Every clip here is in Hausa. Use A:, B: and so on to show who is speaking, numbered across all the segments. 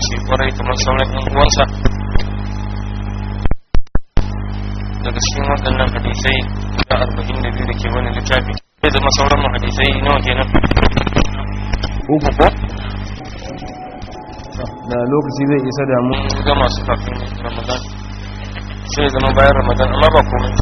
A: shi kwarai kamar sauran yan uwansa daga cikin waɗannan hadisai da arba'in da biyu da ke wani littafi zai zama sauran mu hadisai nawa kenan uku ko
B: da lokaci zai isa da mu
A: ga masu kafin ramadan sai zama bayan ramadan amma ba komai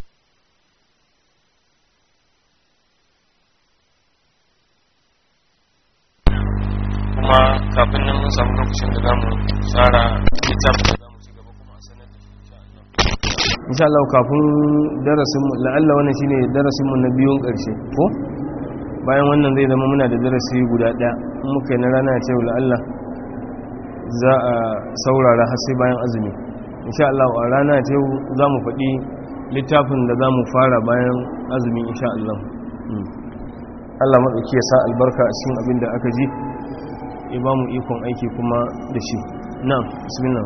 A: kuma kafin nan mun samu lokacin da za mu tsara littafin da za mu ci gaba kuma a sanar da shi
B: insha Allah kafin darasin mu la'alla wannan shine darasin mu na biyun karshe ko bayan wannan zai zama muna da darasi guda daya in muka yi na rana ce la'alla za a saurara har sai bayan azumi insha Allah a rana ce za mu faɗi littafin da za mu fara bayan azumi insha Allah Allah maɗauki ya sa albarka a cikin abin da aka ji ya ba mu ikon aiki kuma da shi na bismillah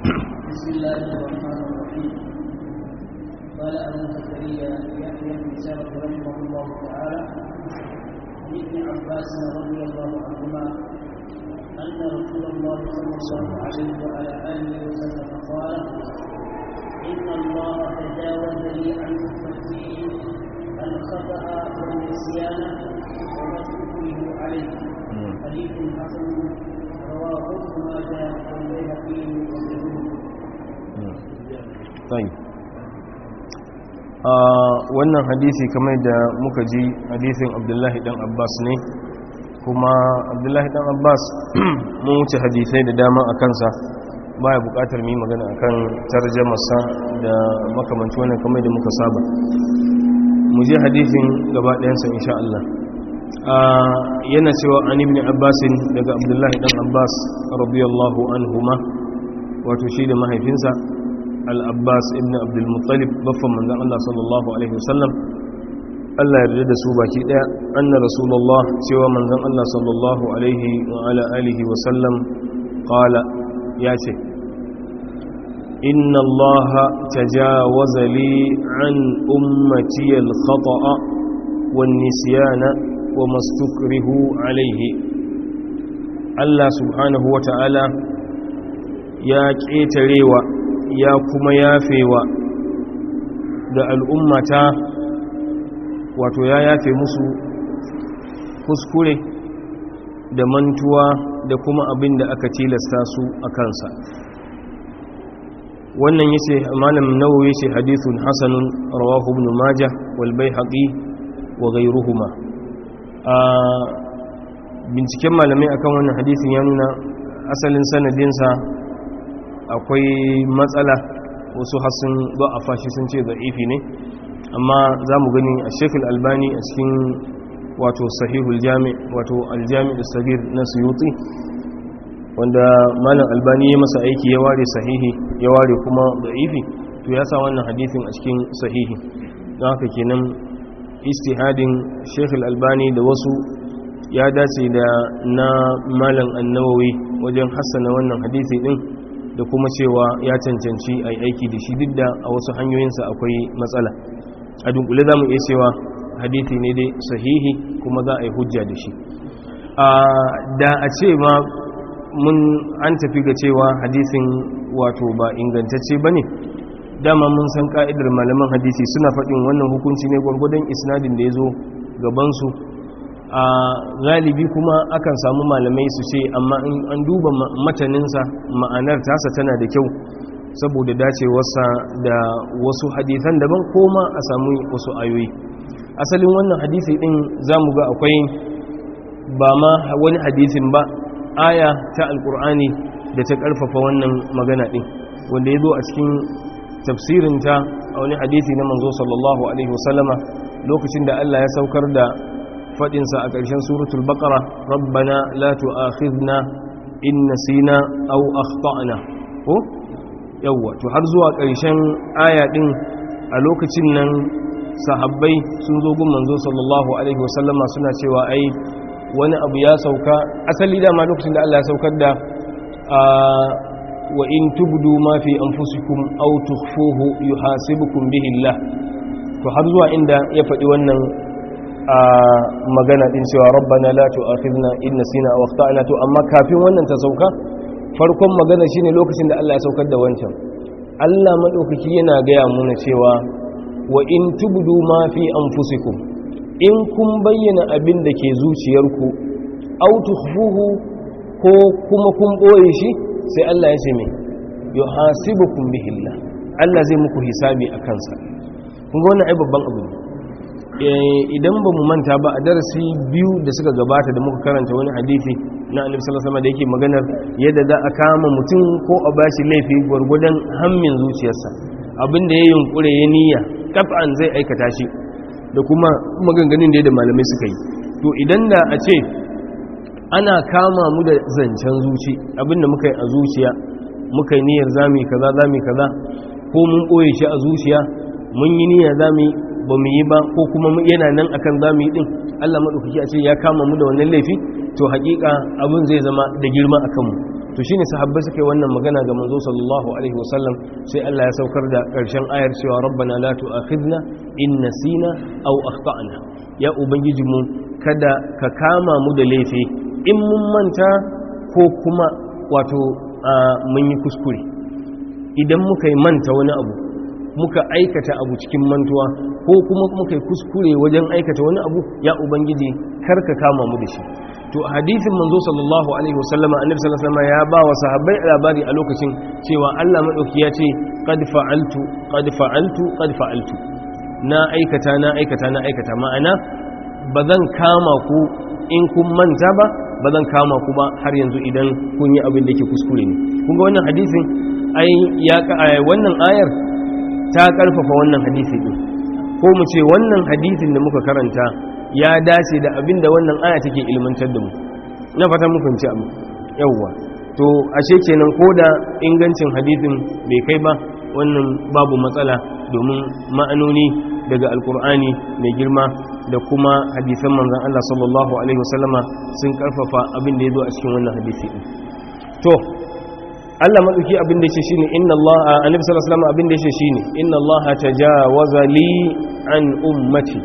C: قال أبو زكريا يحيى بن سعد رحمه الله تعالى عن ابن عباس رضي الله عنهما أن رسول الله صلى الله عليه وعلى آله وسلم قال إن الله تجاوز لي عن أمتي الخطأ والنسيان وما استكره عليه حديث حسن رواه ابن ماجه والبيهقي وغيره
B: طيب wannan hadisi kamar da muka ji hadisin abdullahi dan abbas ne kuma abdullahi dan abbas mun wuce hadisai da dama a kansa baya bukatar mu yi magana akan tarjamarsa da makamanci wannan kamar da muka saba mu je hadisin gaba ɗayansa insha Allah yana cewa an ibn abbas daga abdullahi dan abbas radiyallahu anhuma wato shi da mahaifinsa al-abbas ibn abdul muttalib baffan manzon Allah sallallahu alaihi wasallam Allah yarda da su baki daya anna rasulullah cewa manzon Allah sallallahu alaihi wa ala alihi wa sallam qala ya ce inna Allah tajawaza li an ummati al-khata'a wan nisyana wa mastukrihu alaihi Allah subhanahu wa ta'ala ya ƙetarewa ya kuma yafewa da al'ummata wato ya yafe musu kuskure da mantuwa da kuma abin da aka tilasta su a kansa wannan yace malam nawawi yace hadithun hasanun rawahu ibn majah wal baihaqi wa ghayruhuma a binciken malamai akan wannan hadisin ya nuna asalin sanadinsa akwai matsala wasu hasun ba a fashi sun ce za'ifi ne amma za mu gani a shekul albani a cikin wato sahihul jami wato aljami da sagir na suyuti wanda malam albani ya masa aiki ya ware sahihi ya ware kuma da'ifi to ya sa wannan hadithin a cikin sahihi don haka kenan istihadin shekul albani da wasu ya dace da na malam annawawi wajen hassana wannan hadithi din da kuma cewa ya cancanci a aiki da shi duk da a wasu hanyoyinsa akwai matsala a dunkule za mu iya cewa hadithi ne dai sahihi kuma za a yi hujja da shi da a ce ma mun an tafi ga cewa hadisin wato ba ingantacce ba ne dama mun san ka'idar malaman hadisi suna faɗin wannan hukunci ne gwargwadon isnadin da ya zo gabansu a galibi kuma akan samu malamai su ce amma in an duba mataninsa ma'anar tasa tana da kyau saboda dacewarsa da wasu hadithan daban koma a samu wasu ayoyi asalin wannan hadisi din za mu ga akwai ba ma wani hadisin ba aya ta alkur'ani da ta karfafa wannan magana din wanda ya zo a cikin tafsirinta a wani hadisi na manzo sallallahu alaihi wasallama lokacin da Allah ya saukar da fadinsa a ƙarshen suratul baqara rabbana la tu'akhidna in nasina aw akhtana ko yawwa to har zuwa ƙarshen aya din a lokacin nan sahabbai sun zo gun manzo sallallahu alaihi wasallama suna cewa ai wani abu ya sauka asali dama lokacin da Allah ya saukar da wa in tubdu ma fi anfusikum aw tukhfuhu yuhasibukum bihi Allah to har zuwa inda ya faɗi wannan magana din cewa rabbana la tu'akhidna in nasina aw akhtana to amma kafin wannan ta sauka farkon magana shine lokacin da Allah ya saukar da wancan Allah madaukaki yana gaya muna cewa wa in tubdu ma fi anfusikum in kun bayyana abin da ke zuciyarku aw tukhfuhu ko kuma kun boye shi sai Allah ya ce me yuhasibukum bihi Allah Allah zai muku hisabi akan sa kun ga wannan ai babban abu ne idan ba mu manta ba a darasi biyu da suka gabata da muka karanta wani hadisi na annabi sallallahu alaihi wasallam da yake maganar yadda za a kama mutum ko a bashi laifi gwargwadon hammin zuciyarsa abinda ya yunkure ya niyya kaf'an zai aikata shi da kuma maganganun da malamai suka yi to idan da a ce ana kama mu da zancen zuci abinda muka yi a zuciya muka yi niyyar zami kaza zami kaza ko mun boye shi a zuciya mun yi niyyar zami ba mu yi ba ko kuma yana nan akan zamu yi din Allah madaukaki a ce ya kama mu da wannan laifi to hakika abin zai zama da girma akan mu to shine sahabbai suka yi wannan magana ga manzo sallallahu alaihi wasallam sai Allah ya saukar da karshen ayar cewa rabbana la tu'akhidna in nasina aw akhtana ya ubangiji mu kada ka kama mu da laifi in mun manta ko kuma wato mun yi kuskure idan muka yi manta wani abu muka aikata abu cikin mantuwa ko kuma muka yi kuskure wajen aikata wani abu ya ubangiji kar ka kama mu da shi to a hadisin manzo sallallahu alaihi wasallama annabi sallallahu alaihi wasallama ya ba wa sahabbai labari a lokacin cewa Allah madauki ya ce qad fa'altu qad fa'altu qad fa'altu na aikata na aikata na aikata ma'ana bazan kama ku in kun manta ba bazan kama ku ba har yanzu idan kun yi abin da yake kuskure ne kun ga wannan hadisin ai ya wannan ayar ta karfafa wannan hadisi din ko mu ce wannan hadisin da muka karanta ya dace da abin da wannan aya take ilmantar da mu na fata muku ci abu yawwa to ashe kenan ko da ingancin hadisin bai kai ba wannan babu matsala domin ma'anoni daga alkur'ani mai girma da kuma hadisan manzon Allah sallallahu alaihi wasallama sun karfafa abin da ya zo a cikin wannan hadisi din to Allah maɗauki abin da yake shine inna Allah annabi sallallahu alaihi wasallam abin da yake shine inna Allah tajawaza li an ummati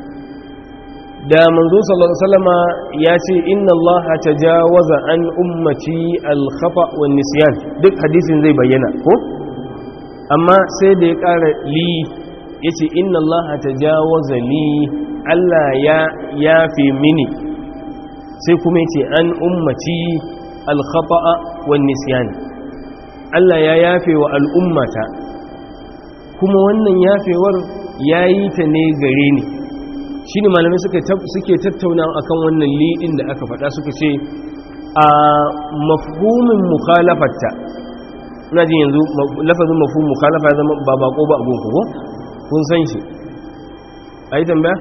B: da manzo sallallahu alaihi wasallam ya ce inna Allah tajawaza an ummati al khata wan nisyan duk hadisin zai bayyana ko amma sai da ya ƙara li yace inna Allah tajawaza li Allah ya yafe mini sai kuma yace an ummati al khata wan nisyan Allah ya yafe wa al'ummata kuma wannan yafewar ya yi ta ne gare ni shi ne malamai suke tattauna akan wannan liɗin da aka faɗa suka ce a mafhumin mukhalafarta na jin yanzu lafazin mafhumin mukhalafa ya zama ba bako ba abin ko kun san shi a yi tambaya?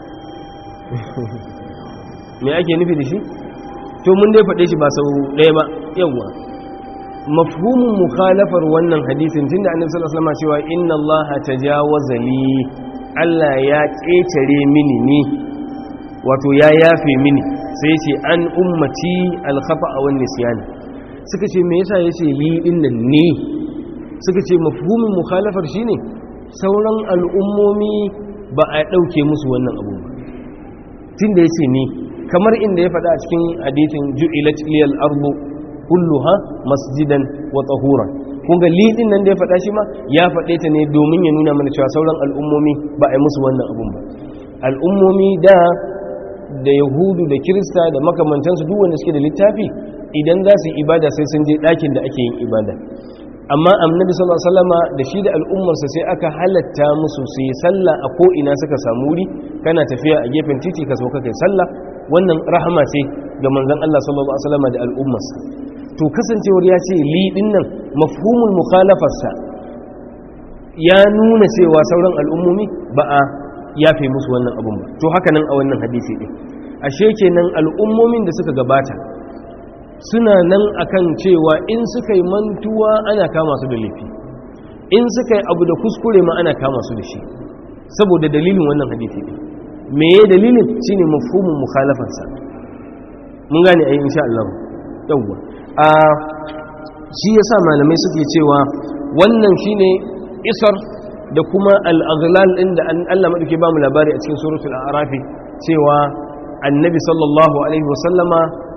B: me ake nufi da shi? to mun dai faɗe shi ba sau ɗaya ba yawwa mafhumin mukhalafar wannan hadisin tunda annabi sallallahu alaihi wasallam cewa inna allaha tajawaza li Allah ya ƙetare mini ni wato ya yafe mini sai ce an ummati al-khata wa nisyan suka ce me yasa yace li din nan ne suka ce mafhumin mukhalafar shine sauran al'ummomi ba a dauke musu wannan abu ba tunda yace ni kamar inda ya faɗa a cikin hadisin ju'ilat liyal ardu kulluha masjidan wa tahuran kun ga lidin nan da ya faɗa shi ma ya faɗe ta ne domin ya nuna mana cewa sauran al'ummomi ba a yi musu wannan abun ba al'ummomi da da yahudu da kirista da makamantansu duk wanda suke da littafi idan za su yi ibada sai sun je ɗakin da ake yin ibada amma annabi sallallahu alaihi wasallama da shi da al'ummarsa sai aka halatta musu su yi sallah a ko ina suka samu wuri kana tafiya a gefen titi ka sauka kai sallah wannan rahama ce ga manzon Allah sallallahu alaihi wasallama da al'ummarsa to kasancewar ya ce li nan mafhumul mukhalafarsa ya nuna cewa sauran al'ummomi ba a yafe musu wannan abun ba to haka nan a wannan hadisi din ashe kenan al'ummomin da suka gabata suna nan akan cewa in suka yi mantuwa ana kama su da laifi in suka yi abu da kuskure ma ana kama su da shi saboda dalilin wannan hadisi din me ya dalilin shine mafhumul mukhalafarsa mun gane ai insha Allah yawwa a shi yasa malamai suke cewa wannan shine isar da kuma al-aghlal din da Allah madauke ba mu labari a cikin suratul a'raf cewa annabi sallallahu alaihi wasallama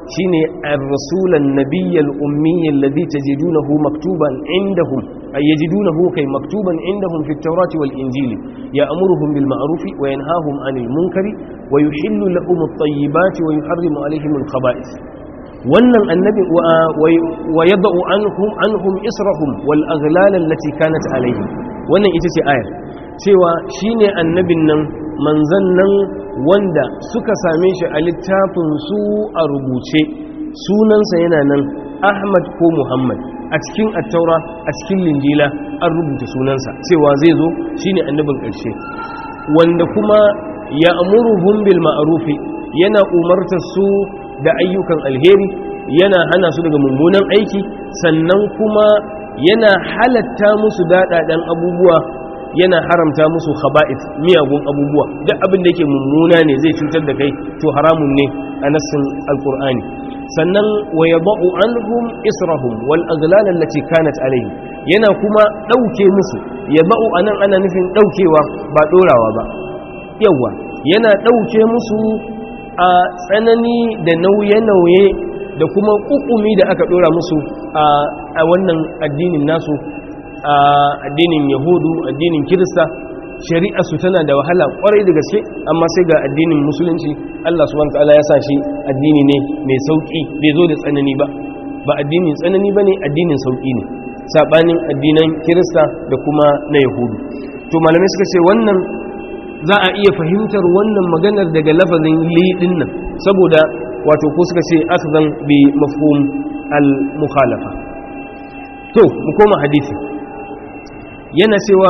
B: shine ar-rasul an-nabiy al-ummi alladhi tajidunahu maktuban indahum ay yajidunahu kay maktuban indahum fi at-taurati wal-injili ya'muruhum bil ma'ruf wa yanhahum 'anil munkari wa yuhillu lahum at-tayyibati wa yuharrimu 'alayhim al-khaba'ith wannan annabi wa yada'u anhum anhum israhum wal aghlal allati kanat alayhim wannan ita ce ayar cewa shine annabin nan manzan nan wanda suka same shi a littafin su a rubuce sunansa yana nan Ahmad ko Muhammad a cikin attaura a cikin linjila an rubuta sunansa cewa zai zo shine annabin ƙarshe wanda kuma ya amuruhum bil ma'rufi yana umartar su da ayyukan alheri yana hana su daga mummunan aiki sannan kuma yana halatta musu daɗaɗen abubuwa yana haramta musu khaba'ith miyagun abubuwa duk abin da yake mummuna ne zai cutar da kai to haramun ne a nassin alkur'ani sannan wa yadau anhum israhum wal aghlal allati kanat alayhi yana kuma dauke musu yadau anan ana nufin daukewa ba dorawa ba yawa yana dauke musu a tsanani da nauye-nauye da kuma kukumi da aka dora musu a wannan addinin nasu a addinin yahudu addinin kirista shari'a su tana da wahala kwarai da gaske amma sai ga addinin musulunci Allah subhanahu wataala ya sa shi addini ne mai sauki bai zo da tsanani ba ba addinin tsanani bane addinin sauki ne sabanin addinan kirista da kuma na yahudu to malamai suka ce wannan za a iya fahimtar wannan maganar daga lafazin liɗin nan saboda wato ko suka ce akzan bi mafhum al-mukhalafa to mu koma hadisi yana cewa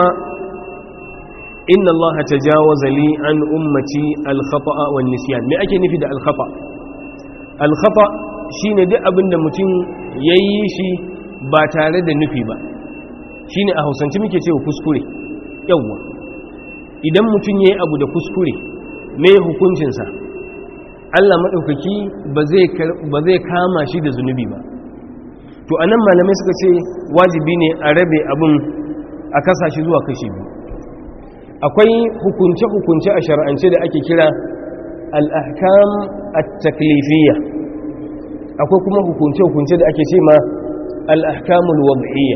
B: inna Allah tajawaza li an ummati al-khata'a wan nisyan me ake nufi da al-khata al-khata shine duk abinda mutum yayi shi ba tare da nufi ba shine a Hausance muke cewa kuskure yawa idan mutum yayi abu da kuskure me hukuncin sa Allah madaukaki ba zai ba zai kama shi da zunubi ba to anan malamai suka ce wajibi ne a rabe abun a kasa shi zuwa kashi biyu akwai hukunce-hukunce a shar'ance da ake kira al'ahkam at-taklifiyya akwai kuma hukunce-hukunce da ake ce ma al'ahkamul wad'iyya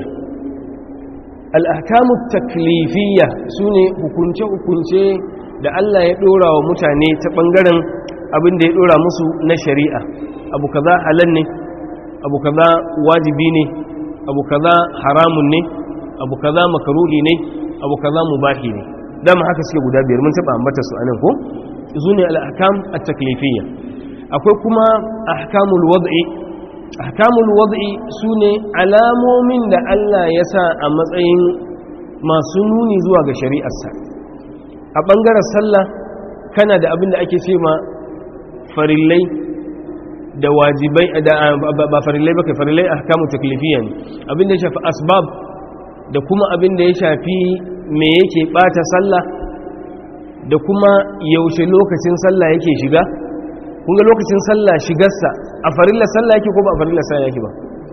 B: al'ahkamul taklifiyya su ne hukunce-hukunce da Allah ya ɗora wa mutane ta ɓangaren abin da ya ɗora musu na shari'a abu kaza halal ne abu kaza wajibi ne abu kaza haramun ne abu kaza makaruhi ne abu kaza mubahi ne dama haka suke guda biyar mun taba ambata su anan ko zune al-ahkam at-taklifiyya akwai kuma ahkamul wad'i ahkamul wad'i sune alamomin da Allah ya sa a matsayin masu nuni zuwa ga shari'arsa a bangaren sallah kana da abin da ake cewa farillai da wajibai da ba farillai ba kai farillai ahkamut taklifiyya ne abin da ya shafi asbab da kuma abin da ya shafi me yake bata sallah da kuma yaushe lokacin sallah yake shiga kunga lokacin sallah shigarsa a farillar sallah yake ko ba a farillar sallah yake ba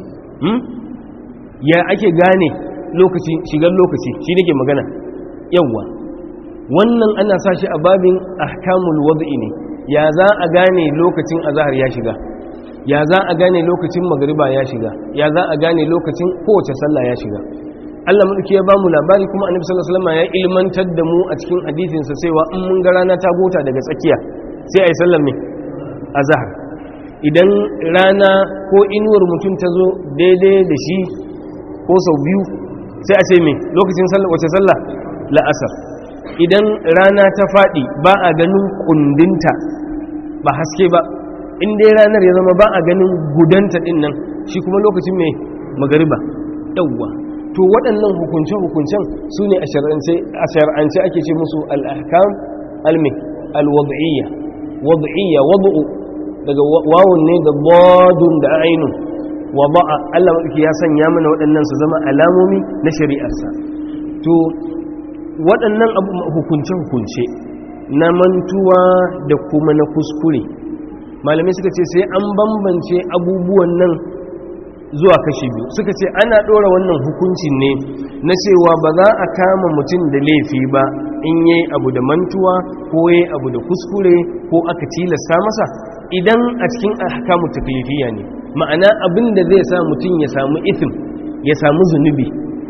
B: ya ake gane lokaci shigar lokaci shi nake magana yawwa wannan ana sa shi a babin ahkamul wad'i ne ya za a gane lokacin azhar ya shiga ya za a gane lokacin magriba ya shiga ya za a gane lokacin kowace sallah ya shiga Allah mulki ya ba mu labari kuma annabi sallallahu alaihi wasallam ya ilmantar da mu a cikin hadisin sa cewa in mun ga rana ta gota daga tsakiya sai ayi sallar me azhar idan rana ko inuwar mutum ta zo daidai da shi ko sau biyu sai a ce me lokacin sallar wace sallah la'asar idan rana ta fadi ba a ganin kundinta ba haske ba in dai ranar ya zama ba a ganin gudanta din nan shi kuma lokacin me magariba yawwa to waɗannan hukunce-hukuncen su ne a shar'ance ake ce musu al'ahkam almi alwad'iyya wad'iyya wad'u daga wawun ne da badun da ainun wada'a Allah madauki ya sanya mana waɗannan su zama alamomi na shari'arsa to waɗannan hukunce-hukunce na mantuwa da kuma na kuskure malamai suka ce sai an bambance abubuwan nan zuwa kashi biyu suka ce ana ɗora wannan hukuncin ne na cewa ba za a kama mutum da laifi ba in yi abu da mantuwa ko yi abu da kuskure ko aka tilasta masa idan a cikin ahkamu taklifiyya ne ma'ana abin da zai sa mutum ya samu isim ya samu zunubi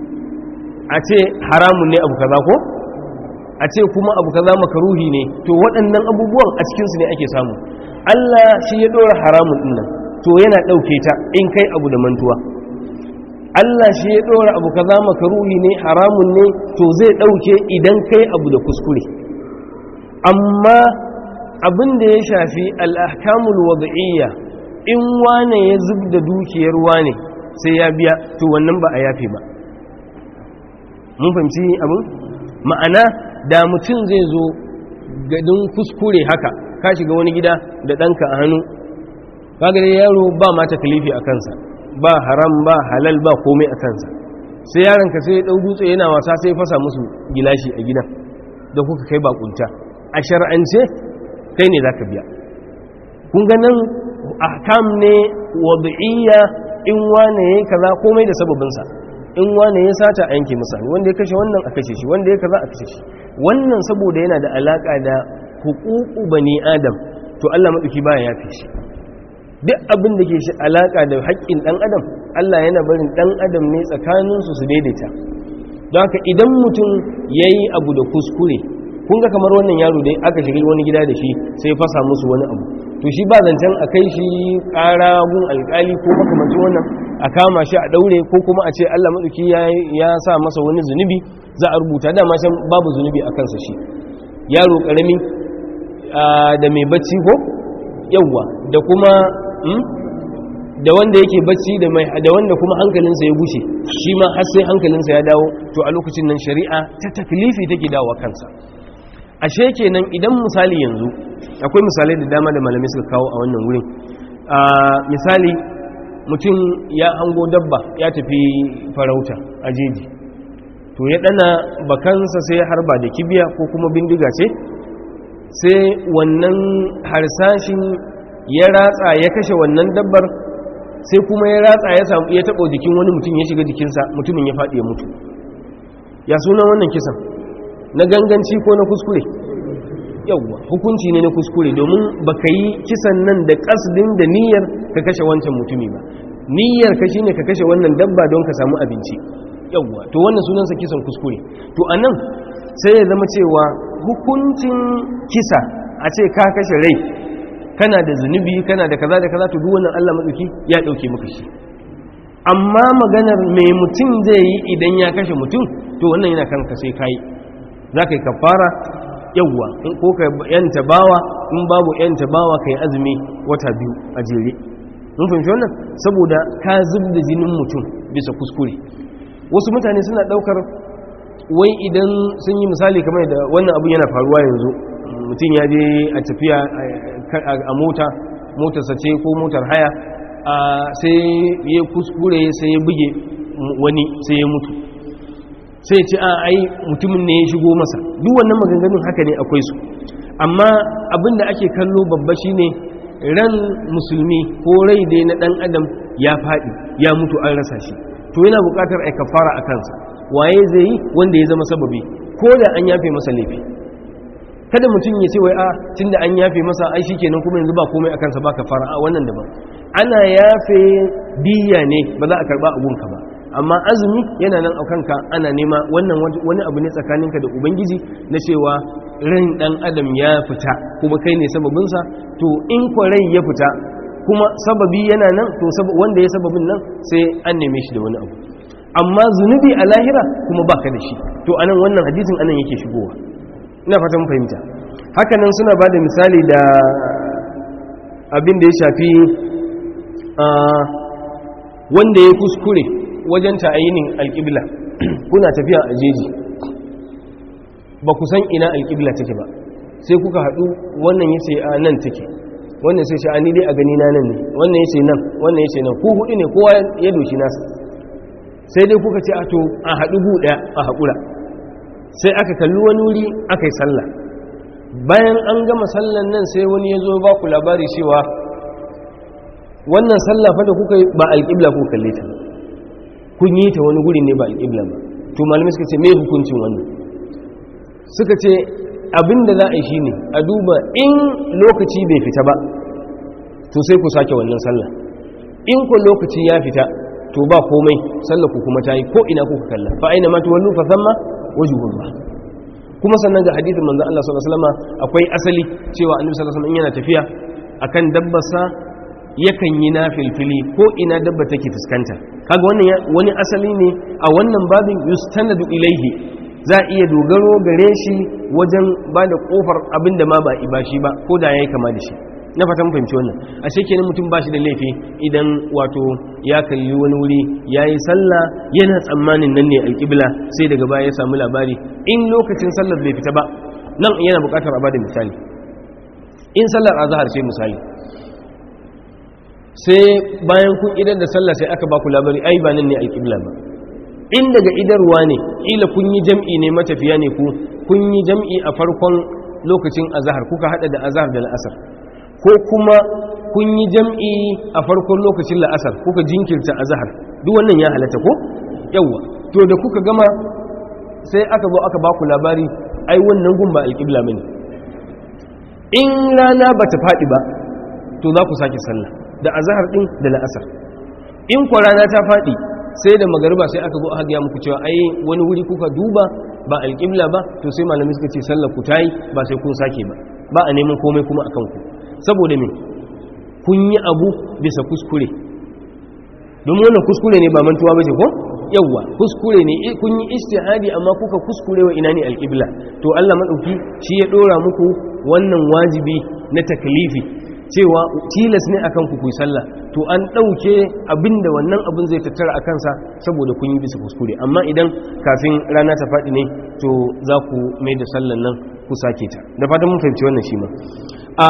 B: a ce haramun ne abu kaza ko a ce kuma abu kaza makaruhi ne to waɗannan abubuwan a cikinsu ne ake samu Allah shi ya ɗora haramun ɗinnan to yana ɗauke ta in kai abu da mantuwa Allah shi ya ɗora abu kaza makaruhi ne haramun ne to zai ɗauke idan kai abu da kuskure amma abin da ya shafi al'ahkamul wada'iyya in wane ya zub da dukiyar wane sai ya biya to wannan ba a yafe ba mun fahimci abin ma'ana da mutum zai zo gadin kuskure haka ka shiga wani gida da ɗanka a hannu kaga dai yaro ba ma takalifi a kansa ba haram ba halal ba komai a kansa sai yaronka sai ya ɗau dutse yana wasa sai fasa musu gilashi a gidan da kuka kai bakunta a shar'ance kai ne zaka biya kun ga nan ahkam ne wad'iyya in wane yayi kaza komai da sababinsa in wane ya sata a yanke masa wanda ya kashe wannan a kashe shi wanda ya kaza a kashe shi wannan saboda yana da alaka da huququ bani adam to Allah madauki baya yafe shi duk abin da ke shi alaka da haƙƙin dan adam Allah yana barin dan adam ne tsakanin su su daidaita don haka idan mutum yayi abu da kuskure kun ga kamar wannan yaro dai aka shiga wani gida da shi sai fasa musu wani abu to shi ba zancen a kai shi ƙara gun alƙali ko makamancin wannan a kama shi a ɗaure ko kuma a ce allah maɗauki ya sa masa wani zunubi za a rubuta dama can babu zunubi a kansa shi yaro ƙarami da mai bacci ko yawwa da kuma da wanda yake bacci da wanda kuma hankalinsa ya gushe shi ma har sai hankalinsa ya dawo to a lokacin nan shari'a ta taklifi take dawo kansa ashe kenan idan misali yanzu akwai misalai da dama da malamai suka kawo a wannan wurin misali mutum ya hango dabba ya tafi farauta a jeji to ya dana bakansa sai ya harba da kibiya ko kuma bindiga ce sai wannan harsashin ya ratsa ya kashe wannan dabbar sai kuma ya ratsa ya samu ya taɓo jikin wani mutum ya shiga jikinsa mutumin ya faɗi ya mutu ya sunan wannan kisan na ganganci ko na kuskure yawwa hukunci ne na kuskure domin baka yi kisan nan da kasdin da niyyar ka kashe wancan mutumi ba niyyar ka shine ka kashe wannan dabba don ka samu abinci yawwa to wannan sunansa kisan kuskure to anan sai ya zama cewa hukuncin kisa a ce ka kashe rai kana da zunubi kana da kaza da kaza to duk wannan Allah madauki ya dauke maka shi amma maganar mai mutum zai yi idan ya kashe mutum to wannan yana kanka sai kai za ka yi kafara yawwa ko ka yanta bawa in babu yanta bawa ka yi azumi wata biyu a jere mun fahimci wannan saboda ka zub da jinin mutum bisa kuskure wasu mutane suna daukar wai idan sun yi misali kamar da wannan abun yana faruwa yanzu mutum ya je a tafiya a mota motarsa ce ko motar haya sai ya kuskure sai ya buge wani sai ya mutu sai ce a ai mutumin ne ya shigo masa duk wannan maganganun haka ne akwai su amma abin da ake kallo babba shine ran musulmi ko rai dai na dan adam ya faɗi ya mutu an rasa shi to yana buƙatar ai kafara a kansa waye zai yi wanda ya zama sababi ko da an yafe masa laifi kada mutum ya ce wai a tunda an yafe masa ai shikenan kuma yanzu ba komai a kansa ba kafara a wannan daban ana yafe diya ne ba za a karba abunka ba amma azumi yana nan a kanka ana nema wannan wani abu ne tsakaninka da ubangiji na cewa ran dan adam ya fita kuma kai ne sababinsa to in kwa rai ya fita kuma sababi yana nan to wanda ya sababin nan sai an neme shi da wani abu amma zunubi a lahira kuma baka da shi to anan wannan hadisin anan yake shigowa ina fata mun fahimta haka nan suna bada misali da abin da ya shafi wanda ya kuskure wajen ta'ayinin alƙibla kuna tafiya a jeji ba ku san ina alƙibla take ba sai kuka haɗu wannan ya ce a nan take wannan sai sha'ani dai a gani na nan ne wannan ya ce nan wannan ya ce nan ku hudu ne kowa ya doshi nasa sai dai kuka ce a to a haɗu gu ɗaya a haƙura sai aka kalli wani wuri aka yi sallah bayan an gama sallan nan sai wani ya zo ba ku labari cewa wannan sallah fa da kuka ba alƙibla ku kalle ta kun yi ta wani guri ne ba alƙibla ba to malamai suka ce me hukuncin wannan suka ce abinda za a yi shine a duba in lokaci bai fita ba to sai ku sake wannan sallah in ku lokaci ya fita to ba komai sallah ku kuma tayi ko ina kuka kalla fa aina ma tuwallu fa thamma wajhullah kuma sannan ga hadithin manzon Allah sallallahu alaihi wasallam akwai asali cewa annabi sallallahu alaihi wasallam yana tafiya akan dabbarsa yakan yi nafilfili ko ina dabba take fuskanta kaga wannan wani asali ne a wannan babin yustanadu ilaihi za a iya dogaro gare shi wajen ba da kofar abin da ma ba ibashi ba ko da yayi kama da shi na fatan fahimci wannan a shekenin mutum ba shi da laifi idan wato ya kalli wani wuri ya yi sallah yana tsammanin nan ne alƙibla sai daga baya ya samu labari in lokacin sallar bai fita ba nan yana buƙatar a bada misali in sallar azhar ce misali sai bayan kun idan da sallah sai aka baku labari ai ba nan ne alƙibla ba in daga idarwa ne ila kun yi jam'i ne matafiya ne ku kun yi jam'i a farkon lokacin azhar kuka hada da azhar da al'asar ko kuma kun yi jam'i a farkon lokacin la'asar kuka jinkirta azhar duk wannan ya halatta ko yawa to da kuka gama sai aka zo aka baku labari ai wannan gun ba alƙibla bane in rana bata faɗi ba to za ku sake sallah da azhar din da la'asar in kwa rana ta faɗi sai da magariba sai aka zo aka ga muku cewa ai wani wuri kuka duba ba alƙibla ba to sai malamai suka ce sallar ku tayi ba sai kun sake ba ba a neman komai kuma akan ku saboda me kun yi abu bisa kuskure domin wannan kuskure ne ba mantuwa ba ce ko yawwa kuskure ne kun yi istihadi amma kuka kuskure wa ina ne alƙibla to Allah madauki shi ya dora muku wannan wajibi na taklifi cewa tilas ne akan ku kuyi sallah to an ɗauke abinda wannan abin zai tattara a kansa saboda kun yi bisa kuskure amma idan kafin rana ta faɗi ne to za ku mai da sallan nan ku sake ta da fatan mun fahimci wannan shi ma a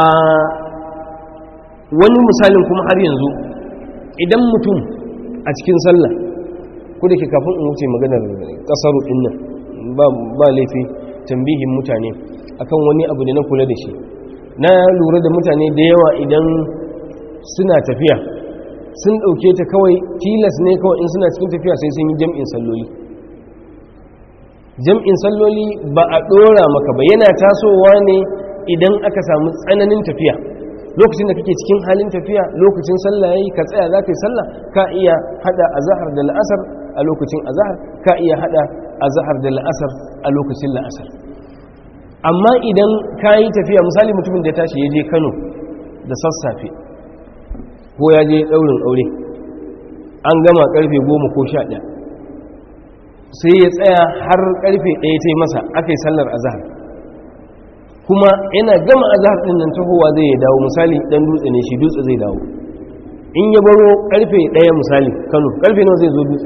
B: wani misalin kuma har yanzu idan mutum a cikin sallah ku da ke kafin in wuce maganar kasaru ɗin nan ba laifi tambihin mutane akan wani abu da na kula da shi na lura da mutane da yawa idan suna tafiya sun ɗauke ta kawai tilas ne kawai in suna cikin tafiya sai sun yi jam'in salloli jam'in salloli ba a ɗora maka ba yana tasowa ne idan aka samu tsananin tafiya lokacin da kake cikin halin tafiya lokacin sallah yayi ka tsaya za ka yi sallah ka iya hada azhar da la'asar a lokacin azhar ka iya hada azhar da la'asar a lokacin la'asar amma idan ka yi tafiya misali mutumin da ya tashi ya je kano da sassafe ko ya je ɗaurin aure an gama ƙarfe goma ko sha ɗaya sai ya tsaya har ƙarfe ɗaya ta yi masa aka yi sallar azahar kuma yana gama azahar ɗin nan tahowa zai ya dawo misali ɗan dutse ne shi dutse zai dawo in ya baro ƙarfe ɗaya misali kano ƙarfe nawa zai zo dutse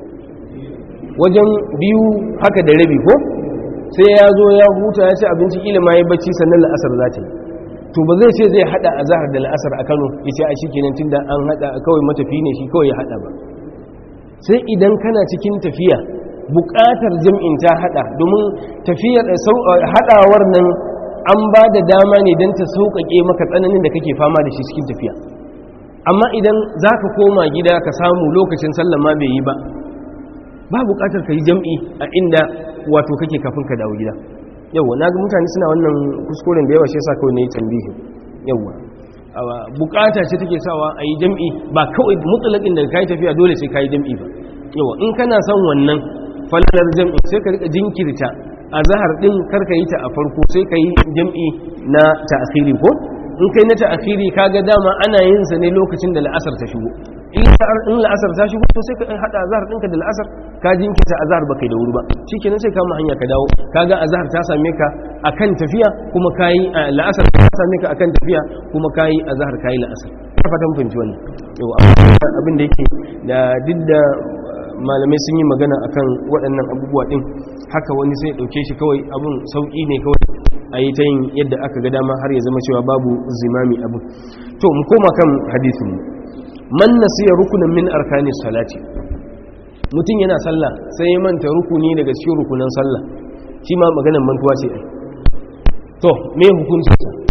B: wajen biyu haka da rabi ko sai ya zo ya huta ya ci abinci kila ma ya bacci sannan la'asar za ta yi to ba zai ce zai hada a zahar da la'asar a kano ya ce a shi kenan tun da an hada kawai matafi ne shi kawai ya hada ba sai idan kana cikin tafiya bukatar jam'in ta hada domin tafiyar hadawar nan an ba da dama ne don ta sauƙaƙe maka tsananin da kake fama da shi cikin tafiya amma idan za ka koma gida ka samu lokacin sallah ma bai yi ba ba bukatar ka yi jam'i a inda wato kake kafin ka dawo gida yauwa na ga mutane suna wannan kuskuren da yawa shi yasa kawai na yi tambihi yauwa bukata ce take sawa a yi jam'i ba kawai mutsalakin da ka yi tafiya dole sai ka yi jam'i ba yauwa in kana son wannan falalar jam'i sai ka rika jinkirta a zahar din karka yi ta a farko sai ka yi jam'i na ta'akhiri ko in kai na ta'akhiri kaga dama ana yin sa ne lokacin da la'asar ta shigo in la'asar ta shigo to sai ka hada azhar ɗinka da la'asar ka jinkita azhar ba kai da wuri ba shikenan sai ka mu hanya ka dawo kaga azhar ta same ka akan tafiya kuma kai la'asar ta same ka akan tafiya kuma kai azhar kai la'asar ka fatan fahimci wannan yau abin da yake da duk da malamai sun yi magana akan waɗannan abubuwa din haka wani sai dauke shi kawai abun sauki ne kawai a yi ta yin yadda aka ga dama har ya zama cewa babu zimami abu to mu koma kan hadisin mu man nasiya rukunin min arkani salati mutum yana sallah sai ya manta rukuni daga cikin rukunan sallah shi ma maganar mantuwa ce ai to me hukunci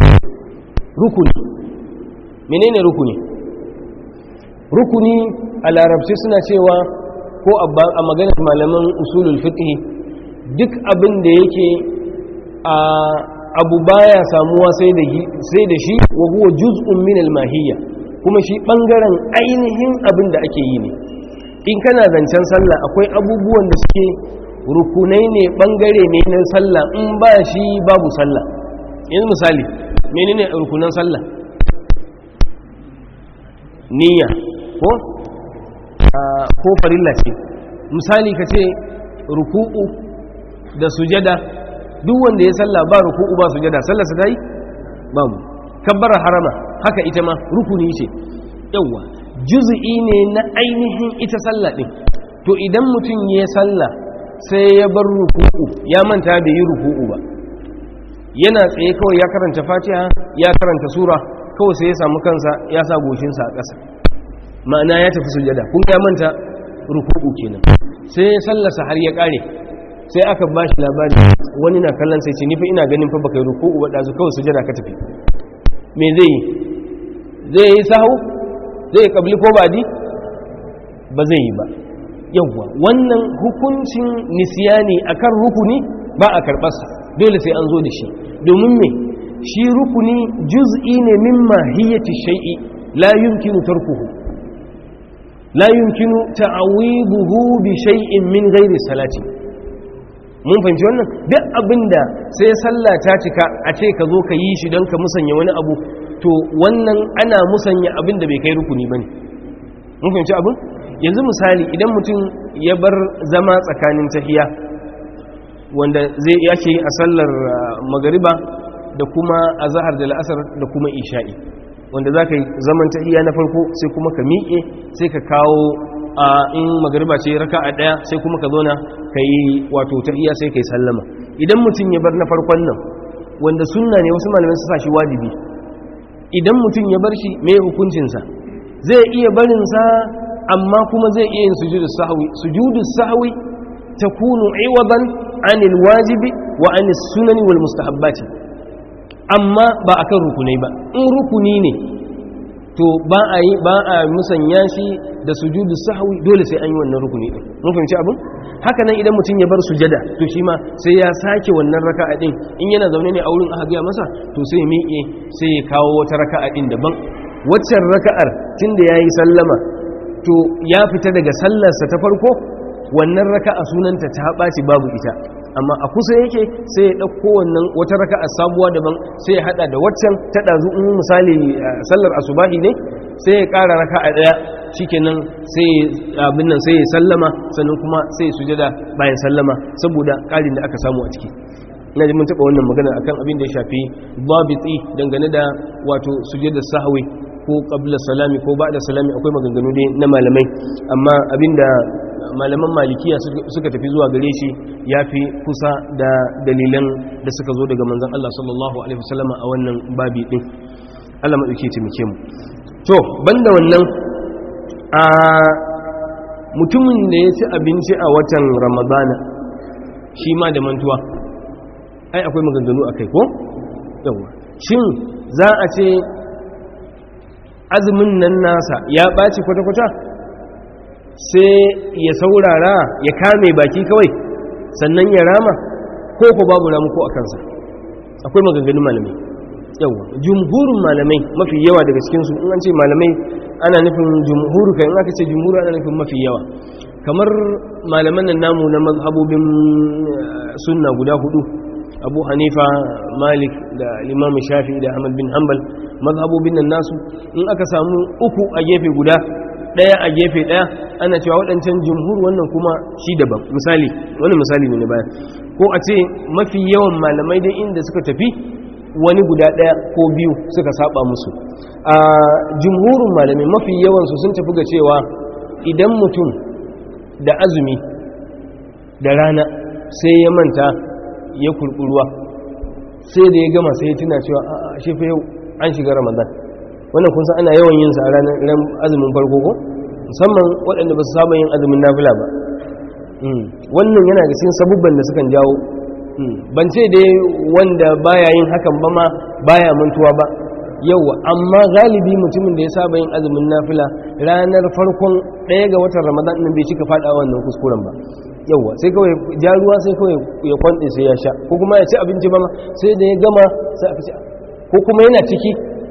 B: rukuni menene rukuni rukuni a larabci suna cewa ko a maganar malaman usulul fiqh duk abin da yake a abu baya samuwa sai da shi wa huwa juz'un min al-mahiyya kuma shi ɓangaren ainihin abin da ake yi ne in kana zancen sallah akwai abubuwan da suke rukunai ne ɓangare ne na sallah in ba shi babu sallah yanzu misali menene rukunan sallah niyya ko ko farilla ce misali ka ce ruku'u da sujada duk wanda ya salla ba ruku'u ba sujada sallar sa dai babu kabbara harama haka ita ma rukuni ce yawa juz'i ne na ainihin ita sallah din to idan mutum ya salla sai ya bar ruku'u ya manta bai yi ruku'u ba yana tsaye kawai ya karanta fatiha ya karanta sura kawai sai ya samu kansa ya sa goshinsa a ƙasa ma'ana ya tafi sujada kun ya manta ruku'u kenan sai ya sallasa har ya ƙare sai aka ba shi labari wani na kallon sai ce nifa ina ganin fa baka yi ruku'u ba ɗazu kawai sujada ka tafi me zai yi zai yi sahu zai yi ƙabli ko badi ba zai yi ba yawwa wannan hukuncin nisiyani akan rukuni ba a karɓarsa dole sai an zo da shi domin me shi rukuni juz'i ne min mahiyyati shay'i la yumkinu tarkuhu la yumkinu ta'awiduhu bi shay'in min ghairi salati mun fahimci wannan duk abinda sai sallah ta cika a ce ka zo ka yi shi don ka musanya wani abu to wannan ana musanya abin da bai kai rukuni bane mun fahimci abin yanzu misali idan mutum ya bar zama tsakanin tahiya wanda zai yake a sallar magariba da kuma azhar da la'asar da kuma isha'i wanda za ka yi zaman tahiya na farko sai kuma ka miƙe sai ka kawo a in magariba ce raka a ɗaya sai kuma ka zona ka yi wato tahiya sai ka yi sallama idan mutum ya bar na farkon nan wanda sunna ne wasu malamai su sa shi wajibi idan mutum ya bar shi mai hukuncinsa zai iya barinsa amma kuma zai iya yin sujudu sahwi sujudu sahwi takunu iwadan anil wajibi wa anis sunani wal mustahabbati amma ba akan rukunai ba in rukuni ne to ba a yi ba a musanya shi da sujudu sahwi dole sai an yi wannan rukuni din mun fahimci abin haka nan idan mutum ya bar sujada to shi ma sai ya sake wannan raka'a din in yana zaune ne a wurin aka gaya masa to sai ya miƙe sai ya kawo wata raka'a din daban waccan raka'ar tunda yayi sallama to ya fita daga sallarsa ta farko wannan raka'a sunanta ta ɓaci babu ita amma a kusa yake sai ya ɗauko wannan wata raka'a sabuwa daban sai ya haɗa da waccan ta ɗazu in misali sallar asubahi ne sai ya ƙara raka'a ɗaya shikenan sai abin nan sai ya sallama sannan kuma sai ya sujada bayan sallama saboda ƙarin da aka samu a ciki ina ji mun taɓa wannan magana akan abin da ya shafi babitsi dangane da wato sujada sahwi ko qabla salami ko ba'da salami akwai maganganu dai na malamai amma abinda malaman malikiya suka tafi zuwa gare shi ya fi kusa da dalilan da suka zo daga manzan Allah sallallahu Alaihi wasallama a wannan babi ɗin Allah maɗauki taimake mu to banda wannan a mutumin da ya ci abinci a watan ramadana shi ma da mantuwa ai akwai maganganu a kai ko? yawa shin za a ce azumin nan nasa ya ɓaci kwata-kwata sai ya saurara ya kame baki kawai sannan ya rama ko ko babu ramuko a kansa akwai maganganun malamai yawa jumhurin malamai mafi yawa daga cikinsu in an ce malamai ana nufin jumhuru kan in aka ce jumhuru ana nufin mafi yawa kamar malaman nan namu na mazhabobin sunna guda hudu abu hanifa malik da imam shafi da ahmad bin hanbal mazhabobin nan nasu in aka samu uku a gefe guda daya a gefe daya ana cewa waɗancan jumhur wannan kuma shi daban misali wani misali ne na baya ko a ce mafi yawan malamai dai inda suka tafi wani guda daya ko biyu suka saba musu a jumhurin malamai mafi yawansu sun tafi ga cewa idan mutum da azumi da rana sai ya manta ya kurkuruwa sai da ya gama sai ya tuna cewa a shi fa yau an shiga ramadan wannan kun san ana yawan yin sa a ranar ran azumin farko ko musamman waɗanda ba su saba yin azumin nafila ba wannan yana da cikin sabubban da sukan jawo ban ce dai wanda baya yin hakan ba ma baya mantuwa ba yawa amma galibi mutumin da ya saba yin azumin nafila ranar farkon ɗaya ga watan ramadan ɗin bai cika faɗa wannan kuskuren ba yawa sai kawai ja ruwa sai kawai ya kwanɗe sai ya sha ko kuma ya ci abinci ba ma sai da ya gama sai aka ce ko kuma yana ciki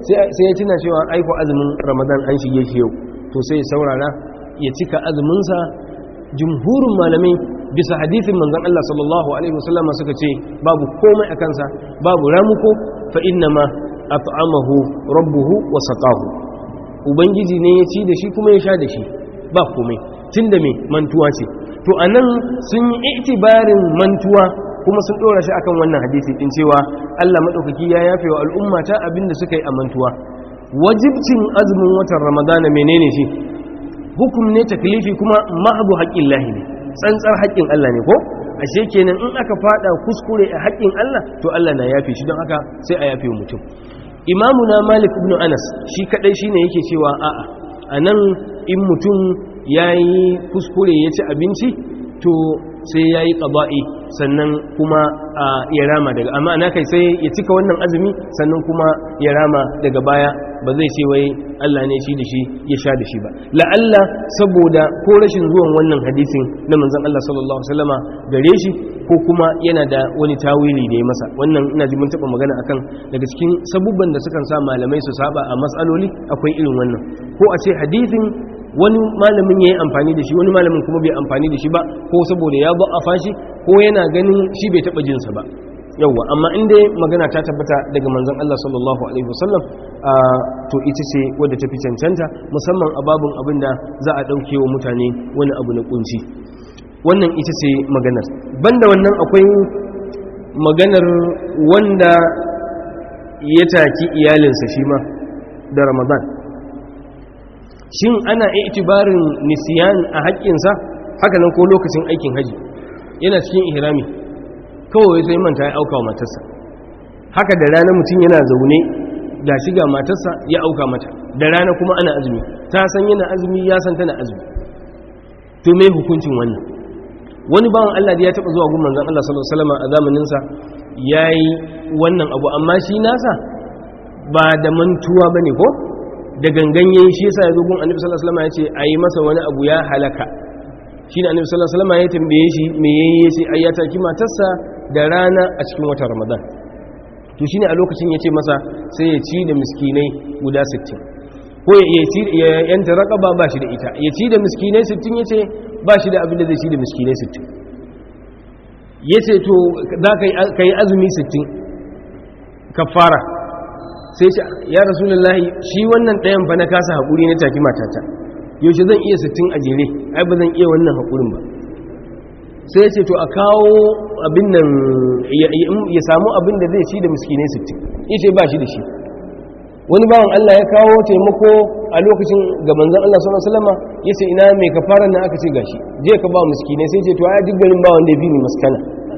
B: sai ya tuna cewa aiko azumin ramadan an shige shi yau to sai ya saurara ya cika azuminsa jumhurin malamai bisa hadithin manzon Allah sallallahu alaihi wasallama suka ce babu komai a kansa babu ramuko fa inna ma at'amahu rabbuhu wa saqahu ubangiji ne ya ci da shi kuma ya sha da shi ba komai tunda me mantuwa ce to anan sun yi itibarin mantuwa kuma sun dora shi akan wannan hadisi din cewa Allah madaukaki ya yafe wa al'umma ta abinda suka yi a mantuwa wajibcin azumin watan ramadana menene shi hukum ne taklifi kuma mahdu haƙƙin lahi ne tsantsar haƙƙin Allah ne ko ashe kenan in aka fada kuskure a haƙƙin Allah to Allah na yafe shi don haka sai a yafe mutum imamuna malik ibn anas shi kadai shine yake cewa a'a anan in mutum yayi kuskure ya ci abinci to sai yayi qaba'i sannan kuma ya rama daga amma ana kai sai ya cika wannan azumi sannan kuma ya rama daga baya ba zai ce wai Allah ne shi da shi ya sha da shi ba la'alla saboda ko rashin zuwan wannan hadisin na manzon Allah sallallahu alaihi wasallama gare shi ko kuma yana da wani tawili da ya masa wannan ina ji mun taba magana akan daga cikin sabubban da sukan sa malamai su saba a matsaloli akwai irin wannan ko a ce hadisin wani malamin ya yi amfani da shi wani malamin kuma bai amfani da shi ba ko saboda ya ba a fashi ko yana ganin shi bai taɓa jinsa ba yauwa amma inda magana ta tabbata daga manzon Allah sallallahu alaihi wasallam to ita ce wadda ta fi cancanta musamman a babin abin da za a ɗauke wa mutane wani abu na kunci wannan ita ce maganar banda wannan akwai maganar wanda ya taki iyalinsa shi ma da ramadan shin ana itibarin nisiyan a haƙƙinsa haka nan ko lokacin aikin haji yana cikin ihrami kawai sai manta ya auka wa matarsa haka da rana mutum yana zaune ga shiga matarsa ya auka mata da rana kuma ana azumi ta san yana azumi ya san tana azumi to me hukuncin wannan wani bawan Allah da ya taba zuwa gun manzon Allah sallallahu alaihi wasallam a zamanin sa yayi wannan abu amma shi nasa ba da mantuwa bane ko da gangan yayi shi yasa yazo gun Annabi sallallahu alaihi wasallam yace ayi masa wani abu ya halaka shine Annabi sallallahu alaihi wasallam ya tambaye shi me yayi yace ayyata ki matarsa da rana a cikin watan Ramadan to shine a lokacin yace masa sai ya ci da miskinai guda 60 ko ya ci ya yanta raqaba ba shi da ita ya ci da miskinai 60 yace ba shi da abin da zai ci da miskinai 60 yace to za ka yi azumi 60 kafara sai ce ya rasulullahi shi wannan ɗayan fa na kasa haƙuri na tafi matata yaushe zan iya sittin a jere ai ba zan iya wannan haƙurin ba sai ce to a kawo abin nan ya samu abin da zai ci da miskinai sittin ya ce ba shi da shi wani bawan Allah ya kawo taimako a lokacin ga manzan Allah sallallahu alaihi wasallam ya ce ina mai kafaran nan aka ce gashi je ka ba miskinai sai ce to ai duk garin ba wanda ya bi ni maskana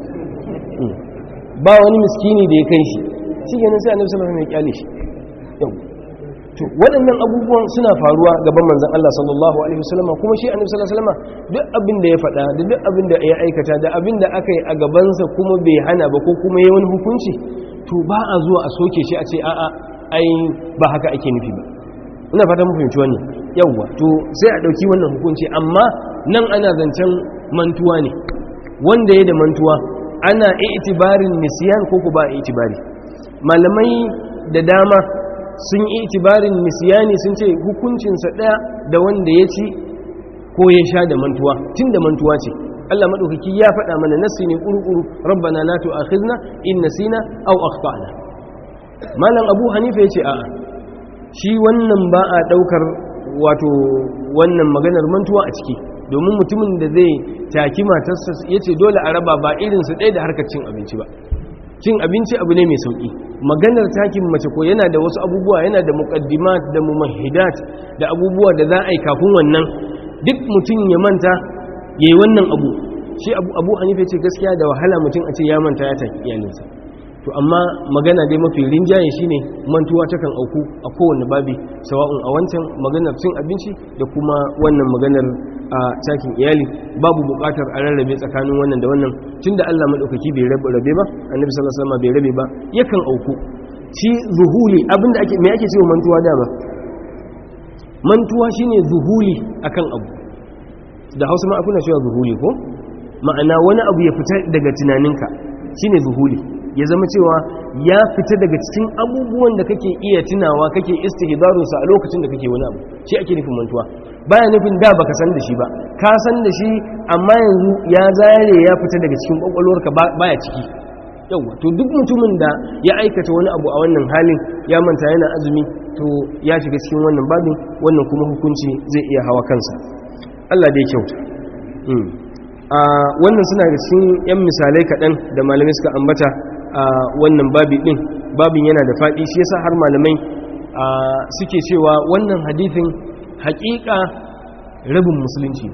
B: ba wani miskini da ya kai shi shi kenan sai annabi sallallahu alaihi wasallam ya kyale shi to waɗannan abubuwan suna faruwa gaban manzon Allah sallallahu alaihi wasallam kuma shi annabi sallallahu alaihi wasallam duk abin da ya faɗa da duk abin da ya aikata da abin da aka yi a gabansa kuma bai hana ba ko kuma yayi wani hukunci to ba a zuwa a soke shi a ce a'a ai ba haka ake nufi ba ina fata mun fahimci wannan yawwa to sai a dauki wannan hukunci amma nan ana zancen mantuwa ne wanda ya da mantuwa ana itibarin nisyan ko ku ba itibari malamai da dama sun yi itibarin nisyani sun ce hukuncinsa ɗaya da wanda ya ci ko ya sha da mantuwa tun da mantuwa ce Allah maɗaukaki ya faɗa mana nassi ne ƙuru-ƙuru rabbana la tu'akhizna in nasina aw akhtana malam abu hanifa ya ce a'a shi wannan ba a ɗaukar wato wannan maganar mantuwa a ciki domin mutumin da zai taki matarsa ya ce dole a raba ba irinsu ɗaya da harkar cin abinci ba cin abinci abu ne mai sauƙi maganar takin mace ko yana da wasu abubuwa yana da muƙaddimat da mumahidat da abubuwa da za a yi kafin wannan duk mutum ya manta ya yi wannan abu shi abu abu hanifa ce gaskiya da wahala mutum a ce ya manta ya taki iyalinsa to amma magana dai mafi rinjaye shine mantuwa takan auku a kowane babi sawa'un a wancan maganar cin abinci da kuma wannan maganar a takin iyali babu bukatar a rarrabe tsakanin wannan da wannan tunda Allah madaukaki bai rabe rabe ba annabi sallallahu alaihi wasallam bai rabe ba yakan auku shi zuhuli abinda ake me ake cewa mantuwa da ba mantuwa shine zuhuli akan abu da Hausa ma akuna cewa zuhuli ko ma'ana wani abu ya fita daga tunaninka shine zuhuli ya zama cewa ya fita daga cikin abubuwan da kake iya tunawa kake istihdarunsa a lokacin da kake wani abu shi ake nufin mantuwa baya nufin da baka san da shi ba ka san da shi amma yanzu ya zare ya fita daga cikin kwakwalwarka baya ciki yawa to duk mutumin da ya aikata wani abu a wannan halin ya manta yana azumi to ya shiga cikin wannan babin wannan kuma hukunci zai iya hawa kansa Allah da ya kyauta a wannan suna da cikin yan misalai kaɗan da malamai suka ambata a wannan babi ɗin babin yana da faɗi shi yasa har malamai suke cewa wannan hadithin haƙiƙa rabin musulunci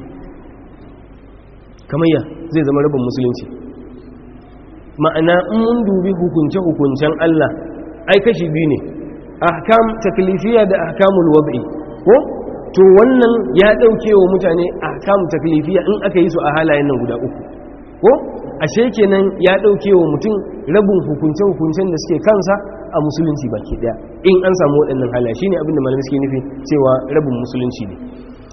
B: kamar ya zai zama rabin musulunci ma'ana in mun dubi hukunce-hukuncen Allah ai kashi biyu ne ahkam taklifiya da ahkamul wad'i ko to wannan ya dauke wa mutane ahkam taklifiya in aka yi su a halayen nan guda uku ko ashe kenan ya dauke wa mutum rabin hukunce-hukuncen da suke kansa a musulunci baki daya in an samu waɗannan halaye shine abin da malamai suke nufi cewa rabin musulunci ne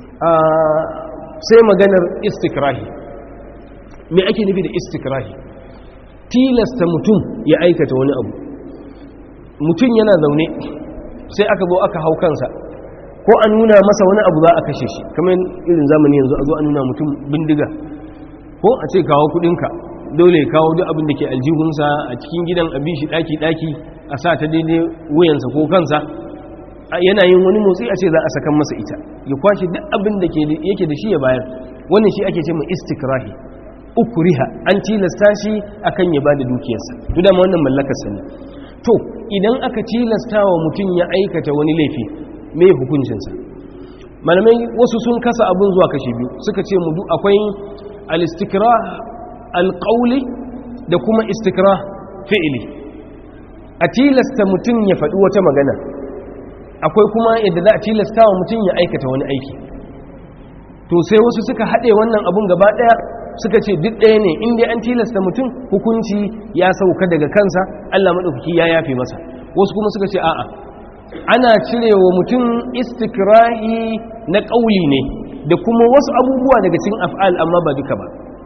B: sai maganar istikrahi me ake nufi da istikrahi tilasta mutum ya aikata wani abu mutum yana zaune sai aka zo aka hau kansa ko a nuna masa wani abu za a kashe shi kamar irin zamani yanzu a zo a nuna mutum bindiga ko a ce kawo kudinka dole kawo duk abin da ke aljihunsa a cikin gidan abin shi daki-daki a sa ta daidai wuyansa ko kansa yana yin wani motsi a ce za a sakan masa ita ya kwashe duk abin da yake da shi ya bayar wannan shi ake ce mai istikrahi ukuriha an tilasta shi akan ya bada dukiyarsa to dama wannan mallakarsa ne to idan aka tilasta wa mutum ya aikata wani laifi me hukuncinsa malamai wasu sun kasa abin zuwa kashi biyu suka ce mu akwai al-istikrah al-qawli da kuma istikrah fi'li a tilasta mutum ya faɗi wata magana akwai kuma yadda za a tilasta wa mutum ya aikata wani aiki to sai wasu suka haɗe wannan abun gaba ɗaya suka ce duk ɗaya ne inda an tilasta mutum hukunci ya sauka daga kansa Allah maɗaukaki ya yafe masa wasu kuma suka ce a'a ana cire wa mutum istikrahi na ƙauli ne da kuma wasu abubuwa daga cikin af'al amma ba duka ba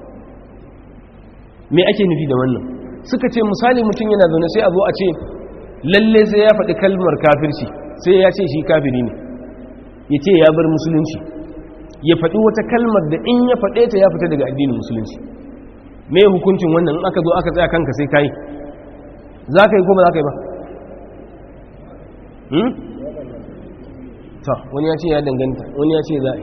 B: me ake nufi da wannan suka ce misali mutum yana zaune sai a zo a ce lalle sai ya faɗi kalmar kafirci sai ya ce shi kafiri ne ya ce ya bar musulunci ya faɗi wata kalmar da in ya faɗe ta ya fita daga addinin musulunci me hukuncin wannan in aka zo aka tsaya kanka sai kai za ka yi ko ba za ka yi ba ta wani ya ce ya danganta wani ya ce za a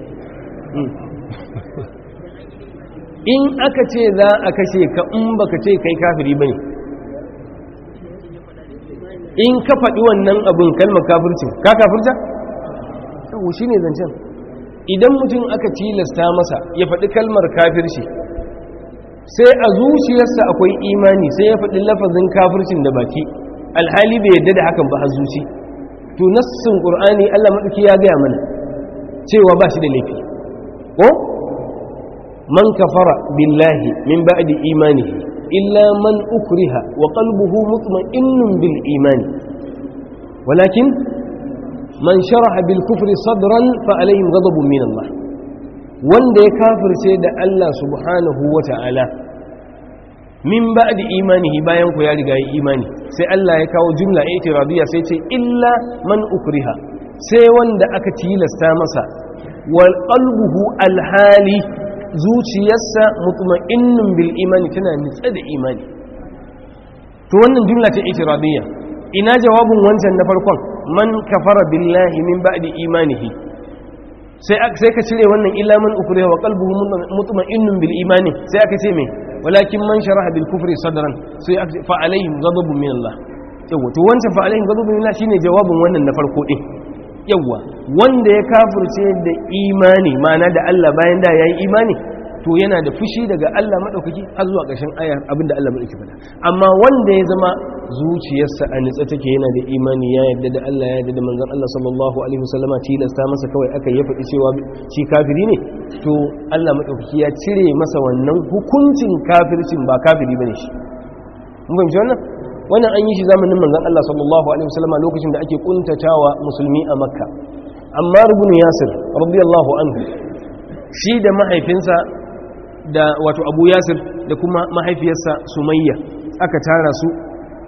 B: in aka ce za a kashe ka in baka ce kai kafiri ba ne in ka faɗi wannan abin kalmar kafircin ka kafirta? yau shi ne zancen idan mutum aka tilasta masa ya faɗi kalmar kafirci sai a zuciyarsa akwai imani sai ya faɗi lafazin kafircin da baki alhali bai yadda da hakan ba har zuci to nassin qur'ani Allah madauki ya gaya mana cewa ba shi da laifi ko man kafara billahi min ba'di imanihi illa man ukriha wa qalbuhu mutma'innun bil imani walakin man sharaha bil kufri sadran fa alaihim ghadabun min Allah wanda ya kafirce da Allah subhanahu wa ta'ala min ba'di imanihi bayan ku ya riga yi imani sai Allah ya kawo jumla itiradiyya sai ce illa man ukriha sai wanda aka tilasta masa wal qalbuhu alhali zuciyarsa mutma'innun bil imani tana nitsa da imani to wannan jumla ce itiradiyya ina jawabin wancan na farkon man kafara billahi min ba'di imanihi sai sai ka cire wannan illa man ukriha wa qalbuhu mutma'innun bil imani sai aka ce me walakin man sharaha bil kufri sadran sai fa alaihim ghadabun min Allah yawa to wancan fa alaihim ghadabun min Allah shine jawabin wannan na farko din yawa wanda ya kafirce da imani ma'ana da Allah bayan da yayi imani to yana da fushi daga Allah madaukaki har zuwa ƙarshen aya abinda Allah madaukaki faɗa amma wanda ya zama zuciyarsa a nitsa take yana da imani ya yarda da Allah ya yarda da manzon Allah sallallahu alaihi wasallama tilasta masa kawai aka ya faɗi cewa shi kafiri ne to Allah madaukaki ya cire masa wannan hukuncin kafircin ba kafiri bane shi mun fahimci wannan wannan an yi shi zamanin manzon Allah sallallahu alaihi wasallama lokacin da ake kuntatawa musulmi a Makka amma ibn Yasir radiyallahu anhu shi da mahaifinsa da wato Abu Yasir da kuma mahaifiyarsa Sumayya aka tara su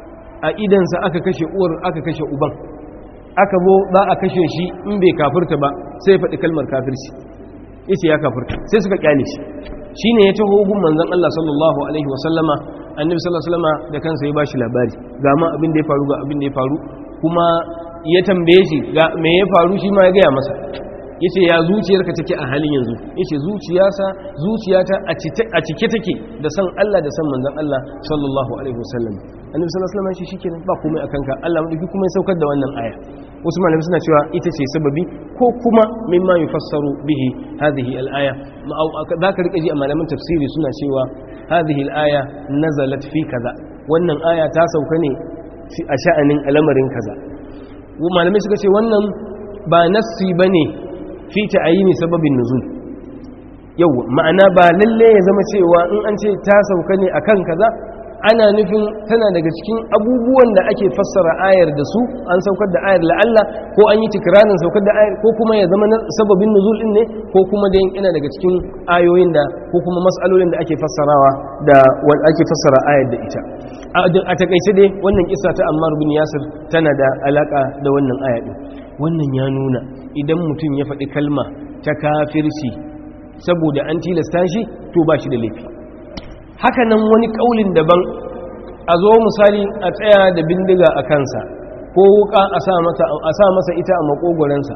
B: a idansa aka kashe uwar aka kashe uban aka zo za a kashe shi in bai kafirta ba sai faɗi kalmar kafirci yace ya kafirta sai suka kyale shi shine ya taho gun manzon Allah sallallahu alaihi wasallama annabi sallallahu alaihi wasallama da kansa ya bashi labari ga ma abin da ya faru ga abin da ya faru kuma ya tambaye shi ga me ya faru shi ma ya gaya masa yace ya zuciyarka take a halin yanzu yace zuciyarsa zuciyata a cike take da san Allah da san manzon Allah sallallahu alaihi wasallam annabi sallallahu alaihi wasallam shi shikenan ba komai akan ka Allah madauki kuma ya saukar da wannan aya wasu malamai suna cewa ita ce sababi ko kuma mimma yufassaru bihi hadhihi al-aya zaka rike ji a malaman tafsiri suna cewa hadhihi al-aya nazalat fi kaza wannan aya ta sauka ne a sha'anin al'amarin kaza malamai suka ce wannan ba nassi bane fi ta'ayini sababin nuzul yau ma'ana ba lalle ya zama cewa in an ce ta sauka ne akan kaza ana nufin tana daga cikin abubuwan da ake fassara ayar da su an saukar da ayar la'alla ko an yi tikiranin saukar da ayar ko kuma ya zama sababin nuzul din ne ko kuma da ina daga cikin ayoyin da ko kuma mas'alolin da ake fassarawa da wanda ake fassara ayar da ita a takaice dai wannan kissa ta Ammar bin Yasir tana da alaka da wannan aya din wannan ya nuna idan mutum ya faɗi kalma ta kafirci saboda an tilasta shi to ba shi da laifi haka nan wani kaulin daban a zo misali a tsaya da bindiga a kansa ko wuka a sa masa ita a makogoransa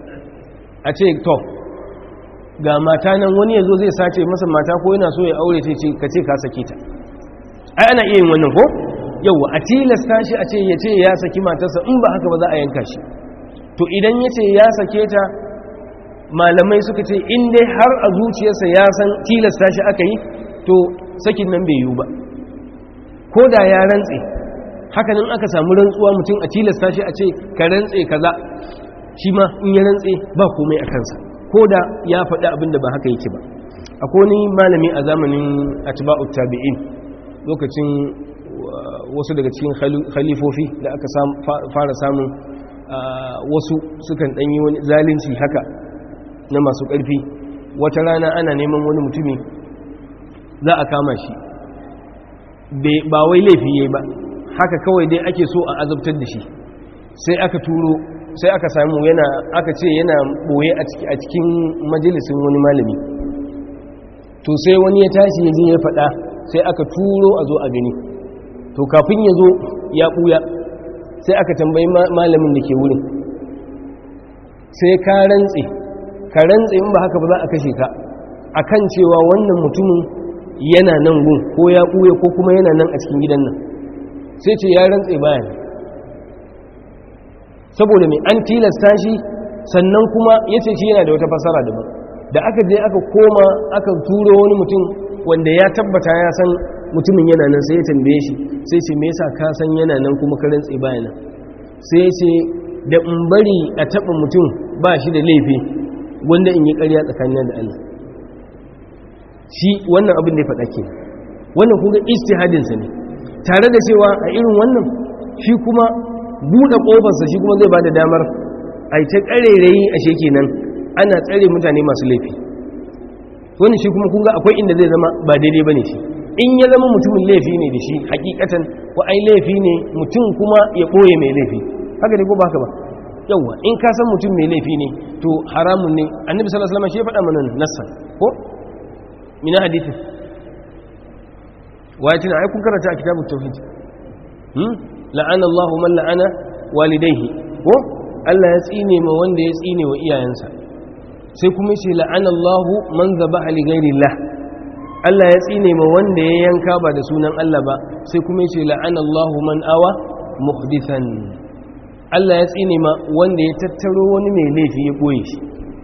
B: a ce to ga mata nan wani ya zo zai sace masa mata ko yana so ya aure ce ka ce ka sake ta ai ana iya yin wannan ko yau a tilasta shi a ce ya ce ya saki matarsa in ba haka ba za a yanka shi to idan ya ce ya sake ta malamai suka ce in dai har a zuciyarsa ya san tilasta shi aka yi to sakin nan bai yiwu ba ko da ya rantse hakanan aka samu rantsuwa mutum a tilasta shi a ce ka rantse kaza shi ma in ya rantse ba komai a kansa ko da ya faɗi abin da ba haka yake ba akwai wani malami a zamanin atba'ut tabi'in lokacin wasu daga cikin khalifofi da aka fara samun wasu sukan ɗanyi wani zalunci haka na masu ƙarfi wata rana ana neman wani mutumi za a kama shi ba wai laifi yayi ba haka kawai dai ake so a azabtar da shi sai aka turo sai aka samu yana aka ce yana boye a cikin majalisin wani malami to sai wani ya tashi ya je ya faɗa sai aka turo a zo a gani to kafin ya zo ya ɓuya sai aka tambayi malamin da ke wurin sai ka rantse ka rantse in ba haka ba za a kashe ka akan cewa wannan mutumin yana nan gun ko ya ɓuya ko kuma yana nan a cikin gidan nan sai ce ya rantse bayan saboda mai an tilasta shi sannan kuma ya ce shi yana da wata fasara daban da aka je aka koma aka turo wani mutum wanda ya tabbata ya san mutumin yana nan sai ya tambaye shi sai ce me yasa ka san yana nan kuma ka rantse bayan nan sai ya ce da in bari a taɓa mutum ba shi da laifi wanda in yi ƙarya tsakanin da Allah shi wannan abin da ya faɗa ke wannan kuma istihadinsa ne tare da cewa a irin wannan shi kuma buɗe ƙofarsa shi kuma zai ba da damar a yi ta ƙarerayi a sheke nan ana tsare mutane masu laifi wani shi kuma kunga akwai inda zai zama ba daidai ba ne shi in ya zama mutumin laifi ne da shi hakikatan ko ai laifi ne mutum kuma ya ɓoye mai laifi haka ne ko ba haka ba yawwa in ka san mutum mai laifi ne to haramun ne annabi sallallahu alaihi wasallam shi ya faɗa mana nassan ko mina hadithin waye tuna ai kun karanta a kitabut tauhid hmm la'ana Allahu man la'ana walidayhi ko Allah ya tsine ma wanda ya tsine wa iyayensa sai kuma yace la'ana Allahu man zabaha li ghairillah Allah ya tsine ma wanda ya yanka ba da sunan Allah ba sai kuma yace la'ana Allahu man awa muhdithan Allah ya tsine ma wanda ya tattaro wani mai laifi ya koye shi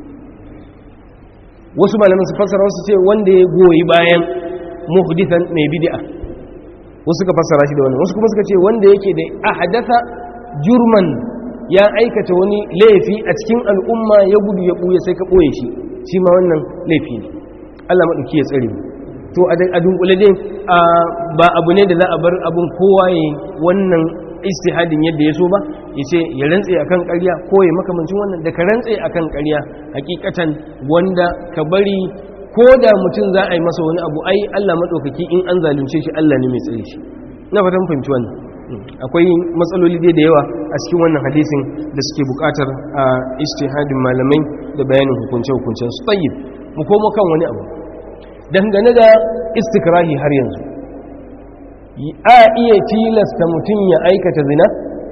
B: wasu malaman su fassara wasu ce wanda ya goyi bayan muhdithan mai bid'a wasu suka fassara shi da wannan wasu kuma suka ce wanda yake da ahdatha jurman ya aikata wani laifi a cikin al'umma ya gudu ya buye sai ka boye shi shi ma wannan laifi ne Allah madauki ya tsare mu to a dunkule dai ba abu ne da za a bar abun kowa yayin wannan istihadin yadda ya so ba ya ce ya rantse akan ƙarya ko ya makamancin wannan da ka rantse akan ƙarya hakikatan wanda ka bari ko da mutum za a yi masa wani abu ai Allah maɗaukaki in an zalunce shi Allah ne mai tsare shi na fatan fahimci wannan akwai matsaloli dai da yawa a cikin wannan hadisin da suke bukatar a ijtihadin malamai da bayanin hukunce-hukuncen su tayyib mu komo kan wani abu dangane da istikrahi har yanzu a iya tilasta mutum ya aikata zina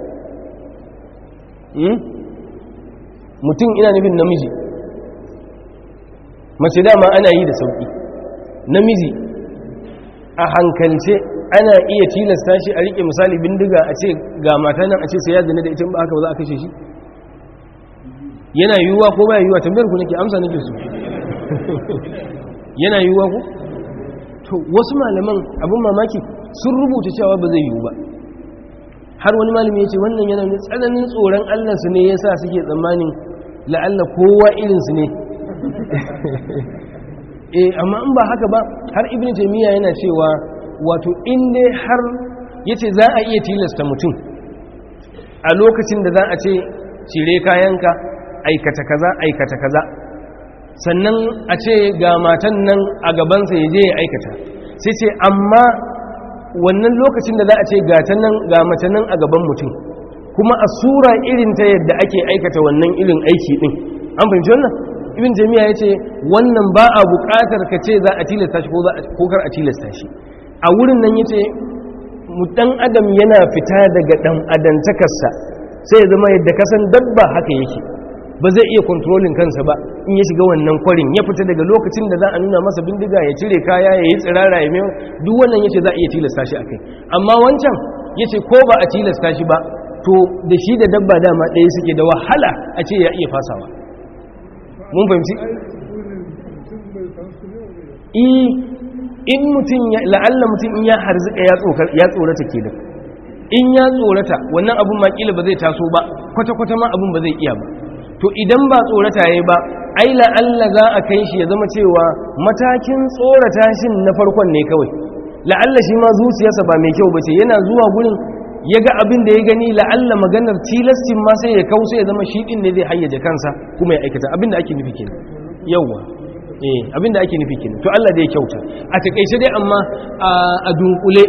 B: mutum ina nufin namiji mace dama ana yi da sauki namiji a hankalce ana iya tilasta shi a rike misali bindiga a ce ga mata nan a ce sai ya zina da ita ba haka ba za a kashe shi yana yiwuwa ko ba yiwuwa tambayar ku nake amsa nake su yana yiwuwa ku to wasu malaman abin mamaki sun rubuta cewa ba zai yiwu ba har wani malami ya ce wannan yana ne tsananin tsoron allansu ne ya sa suke tsammanin la'alla kowa irinsu ne eh amma in ba haka ba har ibn taymiya yana cewa wato in dai har yace za a iya tilasta mutum a lokacin da za a ce cire kayanka aikata kaza aikata kaza sannan a ce ga matan nan a gabansa ya je ya aikata sai ce amma wannan lokacin da za a ce gata nan ga mace nan a gaban mutum kuma a sura irin ta yadda ake aikata wannan irin aiki din an fahimci wannan ibn jami'a ya ce wannan ba a buƙatar ka ce za a tilasta shi ko kar a tilasta shi a wurin nan ya ce dan adam yana fita daga dan adantakarsa sai ya zama yadda kasan dabba haka yake ba zai iya kontrolin kansa ba in ya shiga wannan kwarin ya fita daga lokacin da za a nuna masa bindiga ya cire kaya ya yi tsirara ya mai duk wannan yace za a iya tilasta shi akai amma wancan yace ko ba a tilasta shi ba to da shi da dabba dama ɗaya suke da wahala a ce ya iya fasawa mun fahimci in mutum la'alla mutum in ya harzika ya tsorata ke da in ya tsorata wannan abun makila ba zai taso ba kwata-kwata ma abun ba zai iya ba to idan ba tsorata ya ba ai la'alla za a kai shi ya zama cewa matakin tsorata shi na farkon ne kawai la'alla shi ma zuciyarsa ba mai kyau ba ce yana zuwa gurin ya ga abin da ya gani la'alla maganar tilastin ma sai ya kausa ya zama shi din ne zai hayyaje kansa kuma ya aikata abin da ake nufi kenan yawwa eh abin da ake nufi kenan to Allah da ya kyauta a takeice dai amma a dunkule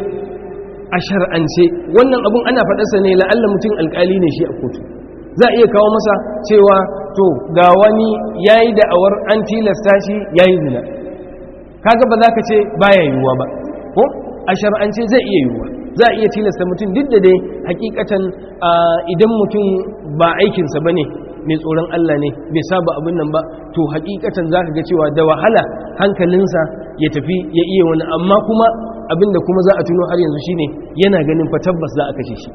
B: a shar'ance wannan abun ana faɗarsa ne la'alla mutum alƙali ne shi a kotu za a iya kawo masa cewa to ga wani ya yi da'awar an tilasta shi ya yi zina kaga ba za ka ce baya yiwuwa ba ko a shar'ance zai iya yiwuwa za a iya tilasta mutum duk da dai hakikatan idan mutum ba aikinsa ba ne mai tsoron Allah ne bai saba abin nan ba to hakikatan za ka ga cewa da wahala hankalinsa ya tafi ya iya wani amma kuma abinda kuma za a tuno har yanzu shine yana ganin fa tabbas za a kashe shi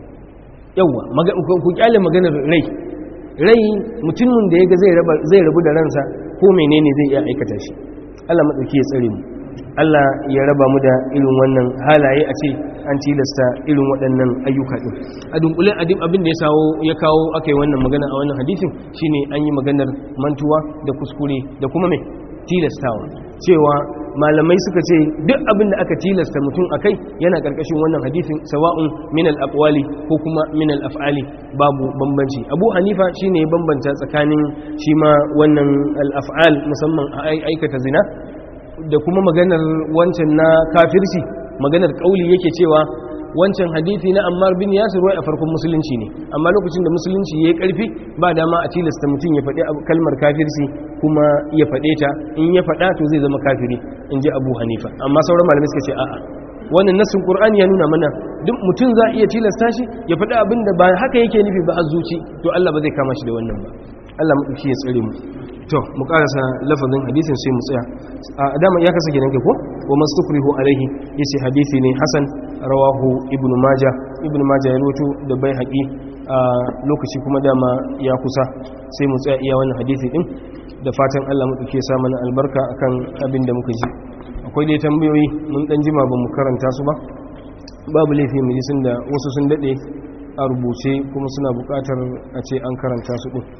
B: yawwa ku kyale maganar rai rai mutumin da ya ga zai rabu da ransa ko menene zai iya aikata shi Allah maɗauki ya tsare mu Allah ya raba mu da irin wannan halaye a ce an tilasta irin waɗannan ayyuka ɗin a dunkule abin da ya sawo ya kawo aka yi wannan magana a wannan hadisin shine an yi maganar mantuwa da kuskure da kuma mai tilastawa cewa malamai suka ce duk abin da aka tilasta mutum a kai yana ƙarƙashin wannan hadisin sawa'un min al-aqwali ko kuma min al-af'ali babu bambanci abu hanifa shine ya bambanta tsakanin shi ma wannan al-af'al musamman a aikata zina da kuma maganar wancan na kafirci maganar kauli yake cewa wancan hadithi na ammar bin yasir wai a farkon musulunci ne amma lokacin da musulunci ya yi karfi ba dama a tilasta mutum ya faɗi kalmar kafirci kuma ya faɗe ta in ya faɗa to zai zama kafiri in ji abu hanifa amma sauran malamai suka ce a'a wannan nassin qur'ani ya nuna mana duk mutum za iya tilasta shi ya faɗi abin da ba haka yake nufi ba a zuci to Allah ba zai kama shi da wannan ba Allah mu ya tsare mu to mu karasa lafazin hadisin sai mu tsaya a dama ya kasa kenan kai ko wa mastukrihu alaihi yace hadisi ne hasan rawahu ibnu majah ibnu majah ya rawaito da bai haƙi a lokaci kuma dama ya kusa sai mu tsaya iya wannan hadisi din da fatan Allah mu duke sa mana albarka akan abin da muka ji akwai dai tambayoyi mun dan jima ba mu karanta su ba babu laifi mu ji sun da wasu sun dade a rubuce kuma suna buƙatar a ce an karanta su din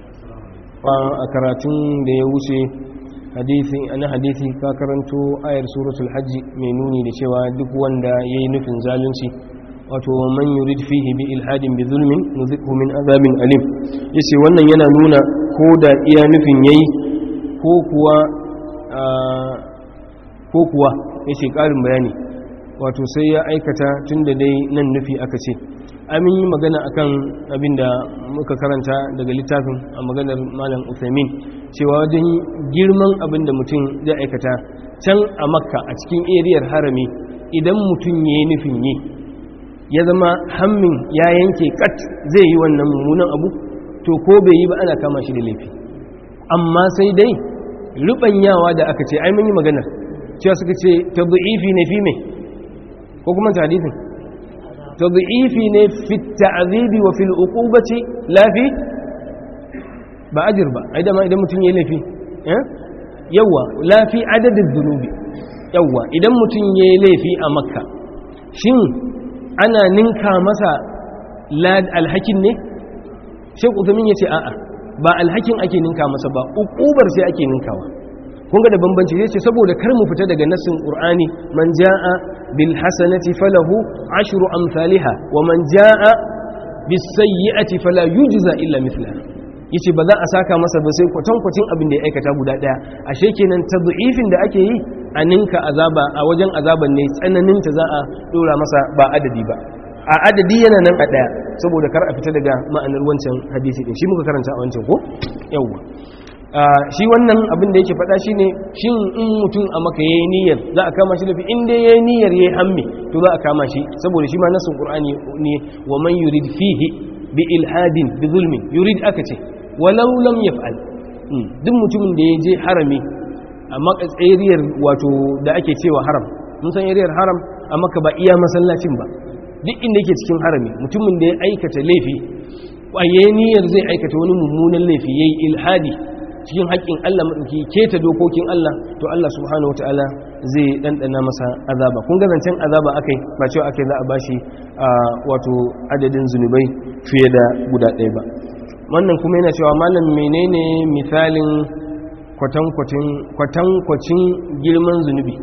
B: a karatun da ya wuce hadisi ana hadisi ka karanto ayar suratul hajji mai nuni da cewa duk wanda yayi nufin zalunci wato man yurid fihi bi ilhadin bi zulmin nuzikhu min azabin alim yace wannan yana nuna ko da iya nufin yayi ko kuwa ko kuwa yace karin bayani wato sai ya aikata tun da dai nan nufi aka ce amin yi magana akan abin da muka karanta daga littafin a maganar malam Uthamin cewa wajen girman abin da mutum zai aikata can a makka a cikin eriyar harami idan mutum ya yi nufin yi ya zama hammin ya yanke kat zai yi wannan mummunan abu to ko bai yi ba ana kama shi da laifi amma sai dai rubanyawa da aka ce ai mun yi magana cewa suka ce tadhifi ne fi me ko kuma hadithin tadhifi ne fi ta'dhibi wa fil uqubati la fi ba ajir ba ai dama idan mutum ya laifi eh yawa la fi adadin dhunubi yawa idan mutum ya laifi a makka shin ana ninka masa alhakin ne shek uzamin ya ce a'a ba alhakin ake ninka masa ba ukubar sai ake ninkawa kun ga da bambanci zai ce saboda kar mu fita daga nassin qur'ani man jaa bil hasanati falahu ashru amsalha wa man jaa bis sayyi'ati fala yujza illa mithlaha yace ba za a saka masa ba sai kwatan kwatin abin da ya aikata guda daya ashe kenan tad'ifin da ake yi a ninka azaba a wajen azaban ne tsananin ta za a dora masa ba adadi ba a adadi yana nan a daya saboda kar a fita daga ma'anar wancan hadisi din shi muka karanta a wancan ko yawwa shi wannan abin da yake faɗa shine shin in mutum a maka yayi niyyar za a kama shi da fi in dai yayi niyyar yayi hamme to za a kama shi saboda shi ma nasin qur'ani ne wa man yurid fihi bi ilhadin bi zulmin yurid aka ce walau lam yaf'al duk mutumin da ya je harami a makatsariyar wato da ake cewa haram mun san ariyar haram a maka ba iya masallacin ba duk inda yake cikin harami mutumin da ya aikata laifi kwaye niyyar zai aikata wani mummunan laifi yayi ilhadi cikin haƙƙin Allah madauki keta dokokin Allah to Allah subhanahu wataala zai dandana masa azaba kun ga zancen azaba akai ba cewa akai za a bashi wato adadin zunubai fiye da guda ɗaya ba wannan kuma yana cewa malam menene misalin kwatankwacin girman zunubi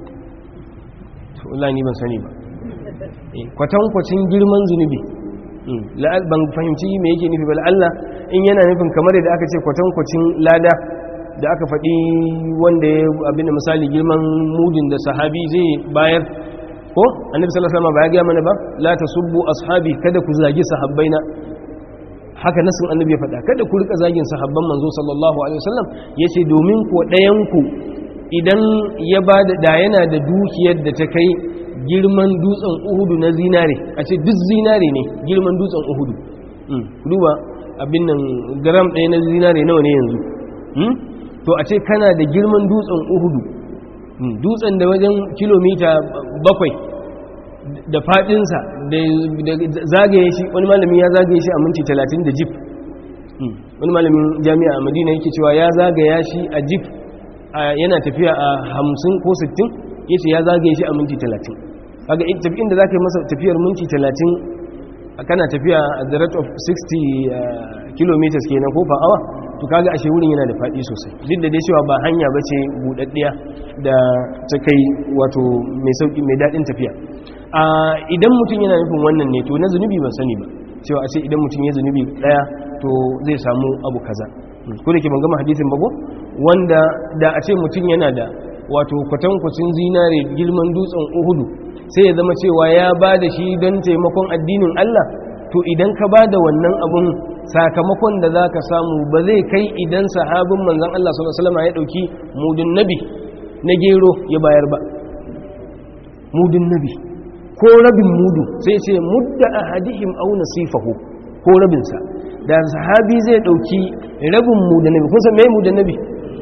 B: to ni ban sani ba kwatankwacin girman zunubi ban fahimci me yake nufi ba Allah in yana nufin kamar da aka ce kwatankwacin lada da aka faɗi wanda ya abin da misali girman mudin da sahabi zai bayar ko annabi sallallahu alaihi wasallam ba ya ga mana ba la tasubbu ashabi kada ku zagi sahabbaina haka nasin annabi ya faɗa kada ku rika zagin sahabban manzo sallallahu alaihi wasallam yace domin ko ɗayan ku idan ya bada da yana da dukiyar da ta kai girman dutsen Uhudu na zinare a ce duk zinare ne girman dutsen Uhudu duba abin nan gram ɗaya na zinare nawa ne yanzu to a ce kana da girman dutsen Uhudu dutsen da wajen kilomita bakwai da fadinsa da zagaye shi wani malami ya zagaye shi a minti talatin da jif wani malamin jami'a a madina yake cewa ya zagaya shi a jif yana tafiya a hamsin ko sittin ya ce ya zagaye shi a minti talatin kaga tafiyin da za ka yi masa tafiyar minti talatin kana tafiya a the rate of 60 kilometers kenan ko per hour to kaga ashe wurin yana da faɗi sosai duk da dai cewa ba hanya ba ce buɗaɗɗiya da ta kai wato mai sauƙi mai daɗin tafiya idan mutum yana nufin wannan ne to na zunubi ban sani ba cewa a ce idan mutum ya zunubi ɗaya to zai samu abu kaza ko da ke ban gama hadisin bago wanda da a ce mutum yana da wato kwatankwacin zinare girman dutsen uhudu sai ya zama cewa ya ba da shi don taimakon addinin Allah to idan ka ba da wannan abun sakamakon da za ka samu ba zai kai idan sahabin manzan Allah s.a.w. ya ɗauki mudun nabi na gero ya bayar ba mudun nabi ko rabin mudu sai ce mudda a hadihim au nasifahu ko rabinsa da sahabi zai ɗauki rabin mudun nabi kun san mai mudun nabi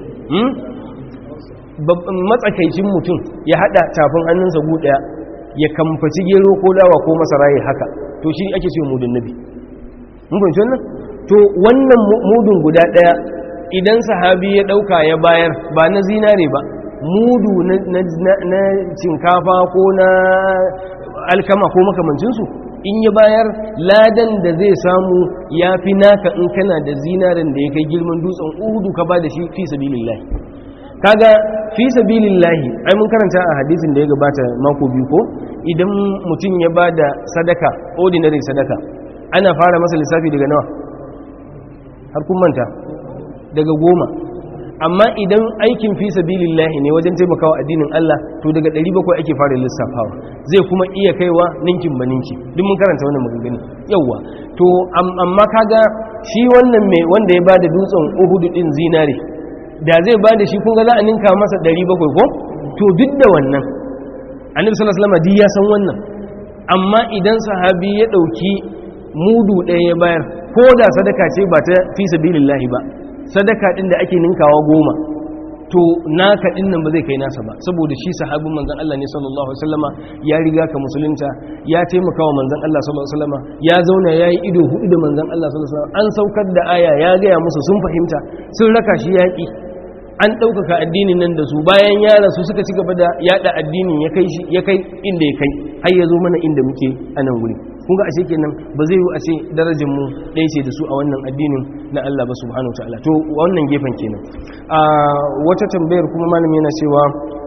B: matsakaicin mutum ya hada tafin hannunsa gu daya ya kamfaci gero ko dawa ko masara ya haka to shi ake ce mudun nabi mun fahimci wannan to wannan mudun guda daya idan sahabi ya dauka ya bayar ba na zinare ba mudu na cinkafa ko na alkama ko makamancinsu in ya bayar ladan da zai samu ya fi naka in kana da zinaren da ya kai girman dutsen uhudu ka ba da shi fi sabilillahi kaga fi sabilillahi ai mun karanta a hadisin da ya gabata mako biyu ko idan mutum ya ba da sadaka ordinary sadaka ana fara masa lissafi daga nawa har kun manta daga goma amma idan aikin fi sabilillahi ne wajen taimakawa addinin Allah to daga 700 ake fara lissafawa zai kuma iya kaiwa ninkin ba ninki duk mun karanta wannan maganganu yawa to amma kaga shi wannan mai wanda ya bada dutsen Uhud din zinare da zai bada shi kun ga za a ninka masa 700 ko to duk da wannan annabi sallallahu alaihi wasallam ya san wannan amma idan sahabi ya dauki mudu ɗaya ya bayar ko da sadaka ce ba ta fi sabilillahi ba sadaka din da ake ninkawa goma to naka din nan ba zai kai nasa ba saboda shi sahabin manzon Allah ne sallallahu alaihi wasallama ya riga ka musulunta ya taimaka wa manzon Allah sallallahu alaihi wasallama ya zauna yayi ido hudu da manzon Allah sallallahu alaihi wasallam an saukar da aya ya gaya musu sun fahimta sun raka shi yaki an ɗaukaka addinin nan da su bayan ya rasu suka ci gaba da yada addinin ya kai shi ya kai inda ya kai har ya zo mana inda muke a nan wuri kun ga ashe kenan ba zai yi a ce darajar mu ɗaya ce da su a wannan addinin na Allah ba subhanahu ta'ala to wannan gefen kenan a wata tambayar kuma malami yana cewa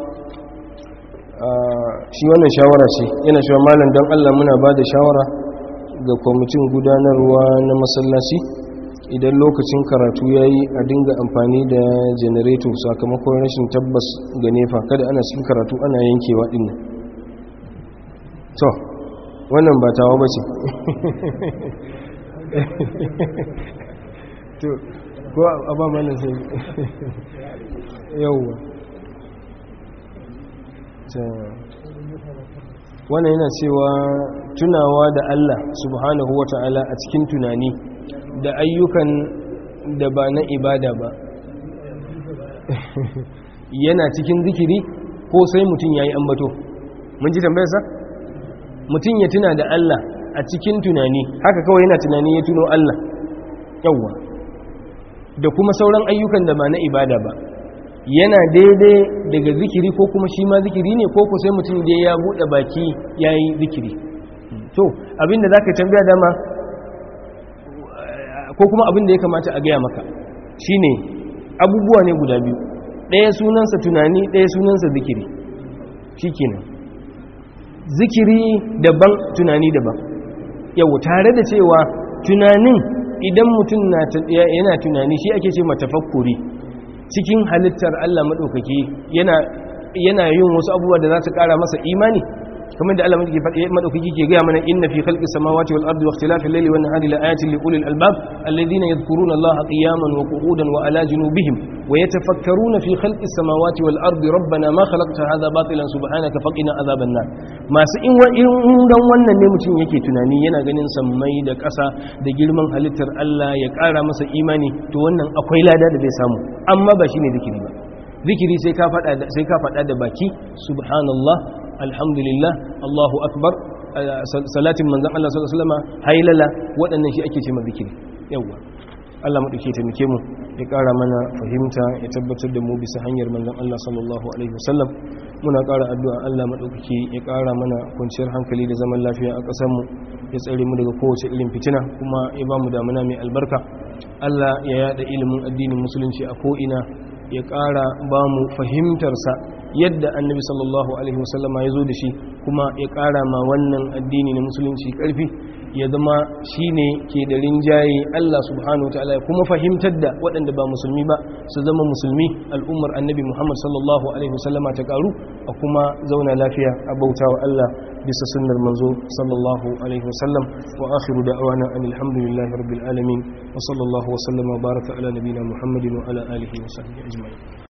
B: shi wannan shawara ce yana cewa malam don Allah muna ba da shawara ga kwamitin gudanarwa na masallaci idan lokacin karatu ya yi a dinga amfani da janareto sakamakon rashin tabbas ga nefa kada ana cikin karatu ana yankewa ɗin to wannan ba tawa ba ce to ko a ba mana sai yauwa wannan yana cewa tunawa da Allah subhanahu wa ta'ala a cikin tunani da ayyukan da ba na ibada ba yana cikin zikiri ko sai mutum ya yi ambato mun ji tambayarsa? mutum ya tuna da Allah a cikin tunani haka kawai yana tunani ya tuno Allah yawwa da kuma sauran ayyukan da ba na ibada ba yana daidai daga zikiri ko kuma shi ma zikiri ne ko ku sai mutum da ya buɗe baki ya yi zikiri to abinda za ka tambaya dama ko kuma abinda ya kamata a gaya maka shine abubuwa ne guda biyu ɗaya sunansa tunani ɗaya sunansa zikiri shi kenan zikiri daban tunani daban yau tare da cewa tunanin idan mutum yana tunani shi ake ce matafakkuri cikin halittar Allah maɗaukaki yana yin wasu abubuwa da za su ƙara masa imani kamar da Allah maɗaukaki ke gaya mana inna fi khalqis samawati wal ardi wa ikhtilafil layli wan nahari la ayatin li ulil albab alladhina yadhkuruna Allaha qiyaman wa qu'udan wa ala junubihim wa yatafakkaruna fi khalqis samawati wal ardi rabbana ma khalaqta hadha batilan subhanaka faqina adhaban nar masu in dan wannan ne mutum yake tunani yana ganin sammai da ƙasa da girman halittar Allah ya ƙara masa imani to wannan akwai lada da zai samu amma ba shine zikiri ba zikiri sai ka faɗa sai ka faɗa da baki subhanallah alhamdulillah Allahu akbar salatin manzon Allah sallallahu alaihi wasallam hailala waɗannan shi ake cewa zikiri yawa Allah mu dake taimake mu ya ƙara mana fahimta ya tabbatar da mu bisa hanyar manzon Allah sallallahu alaihi wasallam muna ƙara addu'a Allah madaukake ya ƙara mana kwanciyar hankali da zaman lafiya a ƙasar mu ya tsare mu daga kowace irin fitina kuma ya ba mu damuna mai albarka Allah ya yada ilimin addinin musulunci a ko ina ya ƙara ba mu fahimtarsa yadda annabi sallallahu alaihi wasallama ya zo da shi kuma ya ƙara ma wannan addini na musulunci ƙarfi ya zama shi ne ke da rinjaye Allah subhanahu ta'ala kuma fahimtar da waɗanda ba musulmi ba su zama musulmi al'ummar annabi Muhammad sallallahu alaihi wasallama ta ƙaru a kuma zauna lafiya a bauta wa Allah bisa sunnar manzo sallallahu alaihi wasallam wa akhiru da'wana alhamdulillahi rabbil alamin wa sallallahu wa sallama baraka ala nabina Muhammadin wa ala alihi wa sahbihi ajma'in